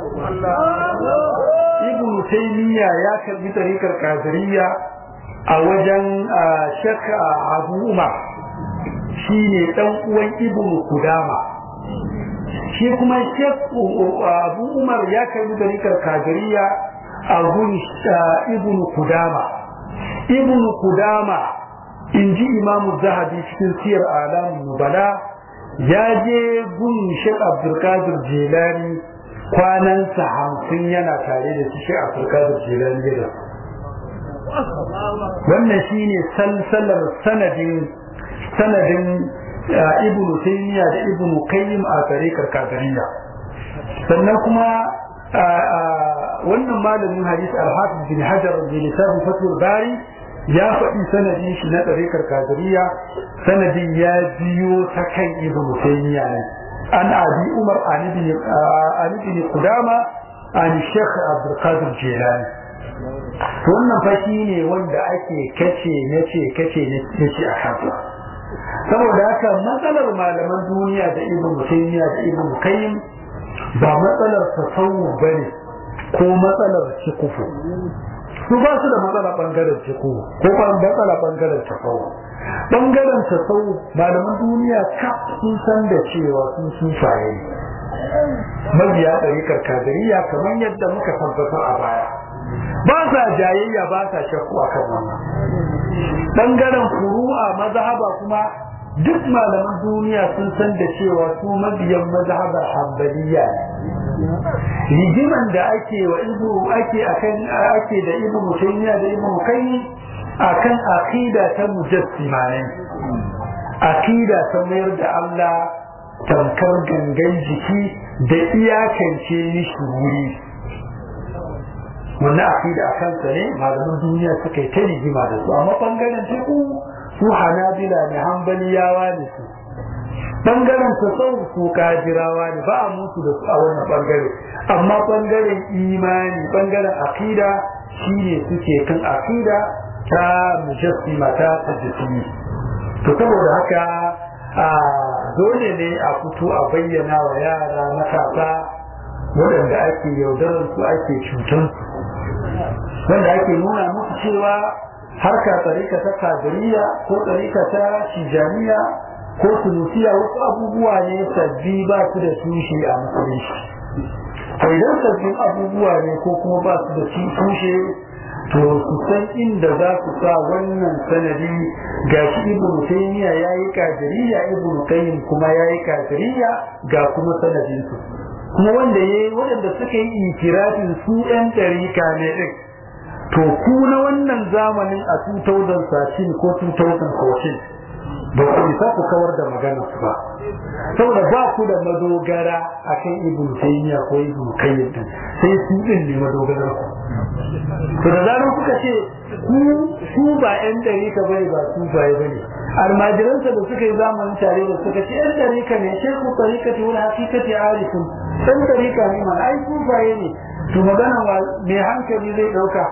ibn taymiya ya karbi tarikar kadiriya a wajen shek abu umar shine dan uwan ibn kudama shi kuma shek abu umar ya karbi tarikar kadiriya a gun ibn kudama ibn kudama in ji imamu zahabi cikin siyar alamun nubala ya je gun shek abdulkadir jelani kwanansa hamsin yana tare da shi shek abdulkadir jelani ya wannan shine salsalar sanadin sanadin ibn taymiya da ibn qayyim a tarikar kadiriya sannan kuma wannan malamin hadisi al-hafiz bin hajar bin lisan fatul bari ya faɗi sanadin shi na tarikar kadiriya sanadin ya biyo ta kan ibn taymiya ne an abi umar an ibn an ibn qudama an shaykh abdul qadir jilani wannan fashi ne wanda ake kace nace kace nace a kansa saboda haka matsalar malaman duniya da ibn taymiya da ibn qayyim ba matsalar tasawuf bane ko matsalar cikufu su ba su da matsala bangaren cikufu ko ba matsala bangaren tasawuf bangaren tasawuf malaman duniya ka sun san da cewa sun sufaye mabiya ɗarikar kadiriya kamar yadda muka tabbatar a baya ba sa jayayya ba sa shakku a kan wannan bangaren furu'a mazhaba kuma duk malaman duniya sun san da cewa su mabiyan mazhabar hanbaliya ne rigiman da ake wa ibu ake akan ake da ibu mutaymiya da ibu kai akan aqida ta mujassima ne aqida ta mayar da Allah tamkar gangan jiki da iyakance mishi wuri wannan aqida a kansa ne malaman duniya suka yi ta rigima da su amma bangaren teku su hanabila ne hanbaliyawa ne su bangaren tasawuf su kajirawa ne ba a mutu da su a wannan bangare amma bangaren imani bangaren aqida shine suke kan aqida ta mujassima ta tajsimi to saboda haka a dole ne a fito a bayyana wa yara matasa waɗanda ake yaudarar su ake cutar su wanda ake nuna musu cewa harka tsarika ta kadiriya ko tsarika ta shijaniya ko sunusiya wasu abubuwa ne sabbi ba su da tushe a musulunci to idan sabbin abubuwa ne ko kuma ba su da tushe to su san inda za su sa wannan sanadi ga shi ibnu taymiya yayi kadiriya ibnu qayyim kuma yayi kadiriya ga kuma sanadin su kuma wanda yayi waɗanda suka yi ikirafin su ɗan ɗarika ne ɗin to ku na wannan zamanin a 2013 ko 2014 ba ku isa ku kawar da maganar su ba saboda ba ku da madogara akan ibn taymiya ko ibn qayyim din sai su din ne madogarar ku to da zaran kuka ce ku su ba yan dare ka bai ba su ba bane almajiransa da suka yi zamanin tare da suka ce yan dare ka ne sai ku tarika ce wani hakikati arifun dan dare ka ne ma ai ku ba ne to magana mai hankali zai dauka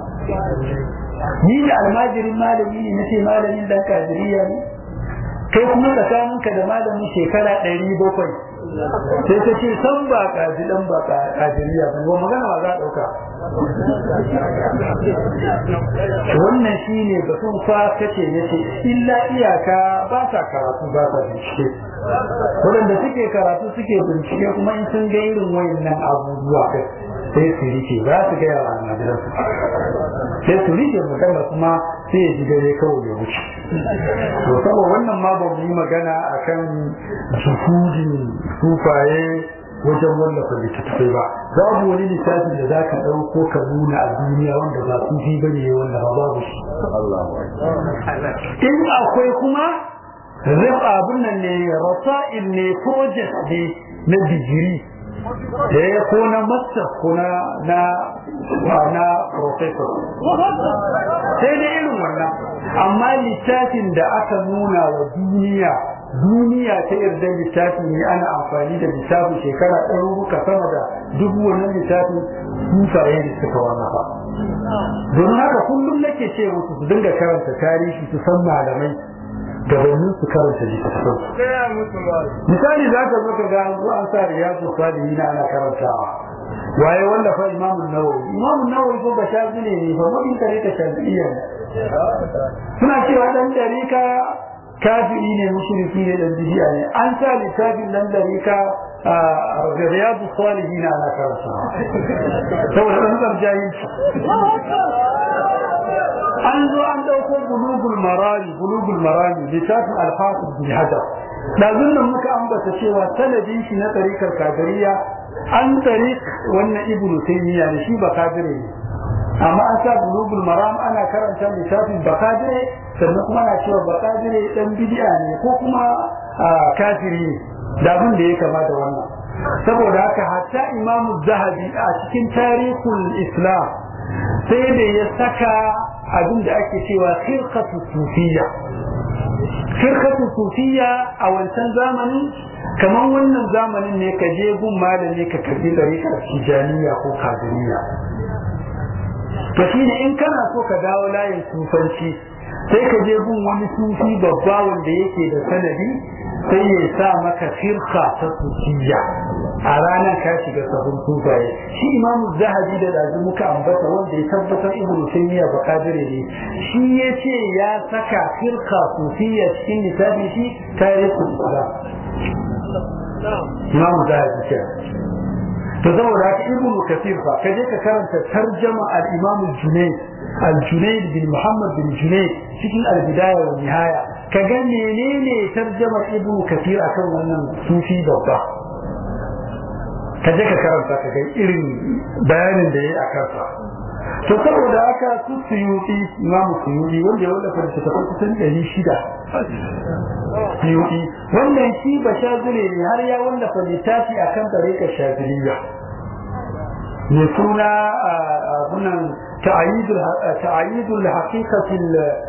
ni da almajirin malami ne nace malamin dan kadiriya ne kai kuma tsakaninka da malamin shekara ɗari bakwai sai ta ce san ba kaji dan ba kadiriya ba ba magana ba za a ɗauka wannan shi ne batun fa kace ya ce illa iyaka ba sa karatu ba sa bincike waɗanda suke karatu suke bincike kuma in sun ga irin wayannan abubuwa sai su rike ba su gaya wa almajiransu sai su rike magana kuma sai ya ji dare kawai ya wuce to saboda wannan ma ba mu yi magana akan juhudin sufaye wajen wallafa littattafai ba babu wani littafin da zaka ɗauko ka nuna a duniya wanda ba su fi bane ya wallafa babu shi in akwai kuma rif abin nan ne rasa'il ne project ne na digiri da ya ko na master ko na na na professor sai da irin wannan amma littafin da aka nuna wa duniya duniya ta yarda littafi ne ana amfani da littafin shekara ɗaruruka sama da dubu wannan littafin sufaye ne suka wallafa domin haka kullum nake ce musu su dinga karanta tarihi su san malamai gabanin su karanta littattafan misali za ka zo ka ga an zo an sa riyadu salihin ana karantawa waye wallafa imamun nawawi imamun nawawi ko ba shafi ne ne ba mabin kare ka shafi'iyya ne suna cewa dan dariƙa kafiri ne mushriki ne dan bid'a ne an sa littafin dan dariƙa a riyadu salihin ana karantawa saboda dan zarjahilci an zo an dauko bulugul marami bulugul marami littafin alhafiz bin hajar dazun nan muka ambata cewa sanadin shi na tarikar kadiriya an tarik wannan ibnu taymiya ne shi bakadire ne amma an sa bulugul maram ana karanta littafin bakadire sannan kuma ana cewa bakadire dan bid'a ne ko kuma kafiri ne da abin da ya kama da wannan saboda haka hatta imamu zahabi a cikin tarihul islam sai da ya saka abin da ake cewa khirqatu sufiyya khirqatu sufiyya a wancan zamanin kamar wannan zamanin ne ka je gun malami ka karbi dariƙar tijaniya ko kadiriya to shine in kana so ka dawo layin sufanci sai ka je gun wani sufi babba wanda yake da sanadi sai ya sa maka firka ta sufiya a ranar ka shiga sabon sufaye shi imamu zahabi da dazu muka ambata wanda ya tabbatar ibnu taymiya ba kadire ne shi ya ce ya saka firka sufiya cikin littafin shi tarihin islam imamu zahabi ce to saboda haka ibnu kathir fa ka je ka karanta tarjama al-imam al-junayd al-junayd bin muhammad bin junayd cikin al-bidaya wa nihaya ka ga menene tarjamar ibnu kathir akan wannan sufi babba ka je ka karanta ka ga irin bayanin da yayi akan sa to saboda haka su suyuti imam suyuti wanda ya wallafa littattafai kusan ɗari shida suyuti wannan shi ba shazire ne har ya wallafa littafi akan tariƙar shaziliya mai suna abunan ta'ayyidul haqiqatil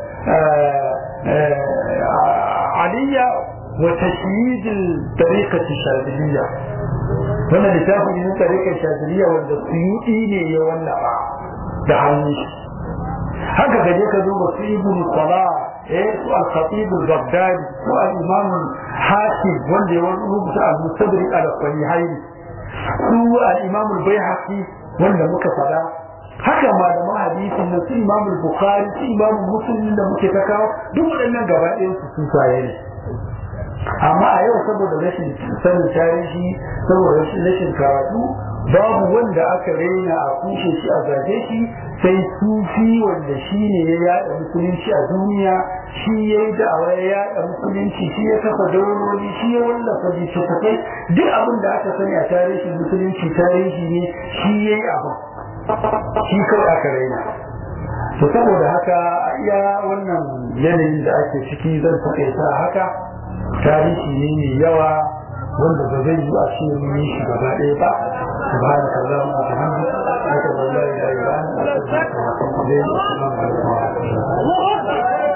aliyya wa tashyidil tariqati shaziliya wannan littafin ne tariƙar shaziliya wanda suyuti ne ya wallafa da hannun shi haka da je ka duba su ibn salah eh su al-khatib al-baghdadi su al-imam hakim wanda ya rubuta al-mustadrik al-sahihaini su al-imam al-baihaqi wanda muka fada haka malaman hadisin na su imam al-bukhari su imam muslim da muke ta kawo duk waɗannan gaba ɗayan su sun saye ne amma a yau saboda rashin sanin tarihi saboda rashin karatu babu wanda aka raina a kushe shi a zage shi sai sufi wanda shi ne ya yada musulunci a duniya shi ya yi da'awa ya yada musulunci shi ya kafa daurori shi ya wallafa littattafai duk abin da aka sani a tarihin musulunci tarihi ne shi ya yi abu shi kawai aka raina to saboda haka iya wannan yanayin da ake ciki zan taƙaita haka tarihi ne mai yawa wanda ba zai yi a ce mun yi shi gaba ɗaya ba سبحانك اللهم وبحمدك أشهد أن لا إله إلا أنت أستغفرك وأتوب إليك السلام عليكم ورحمة الله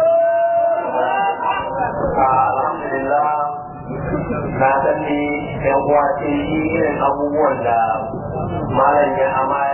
alhamdulillah na sani yan uwa ce irin abubuwan da malam ya ama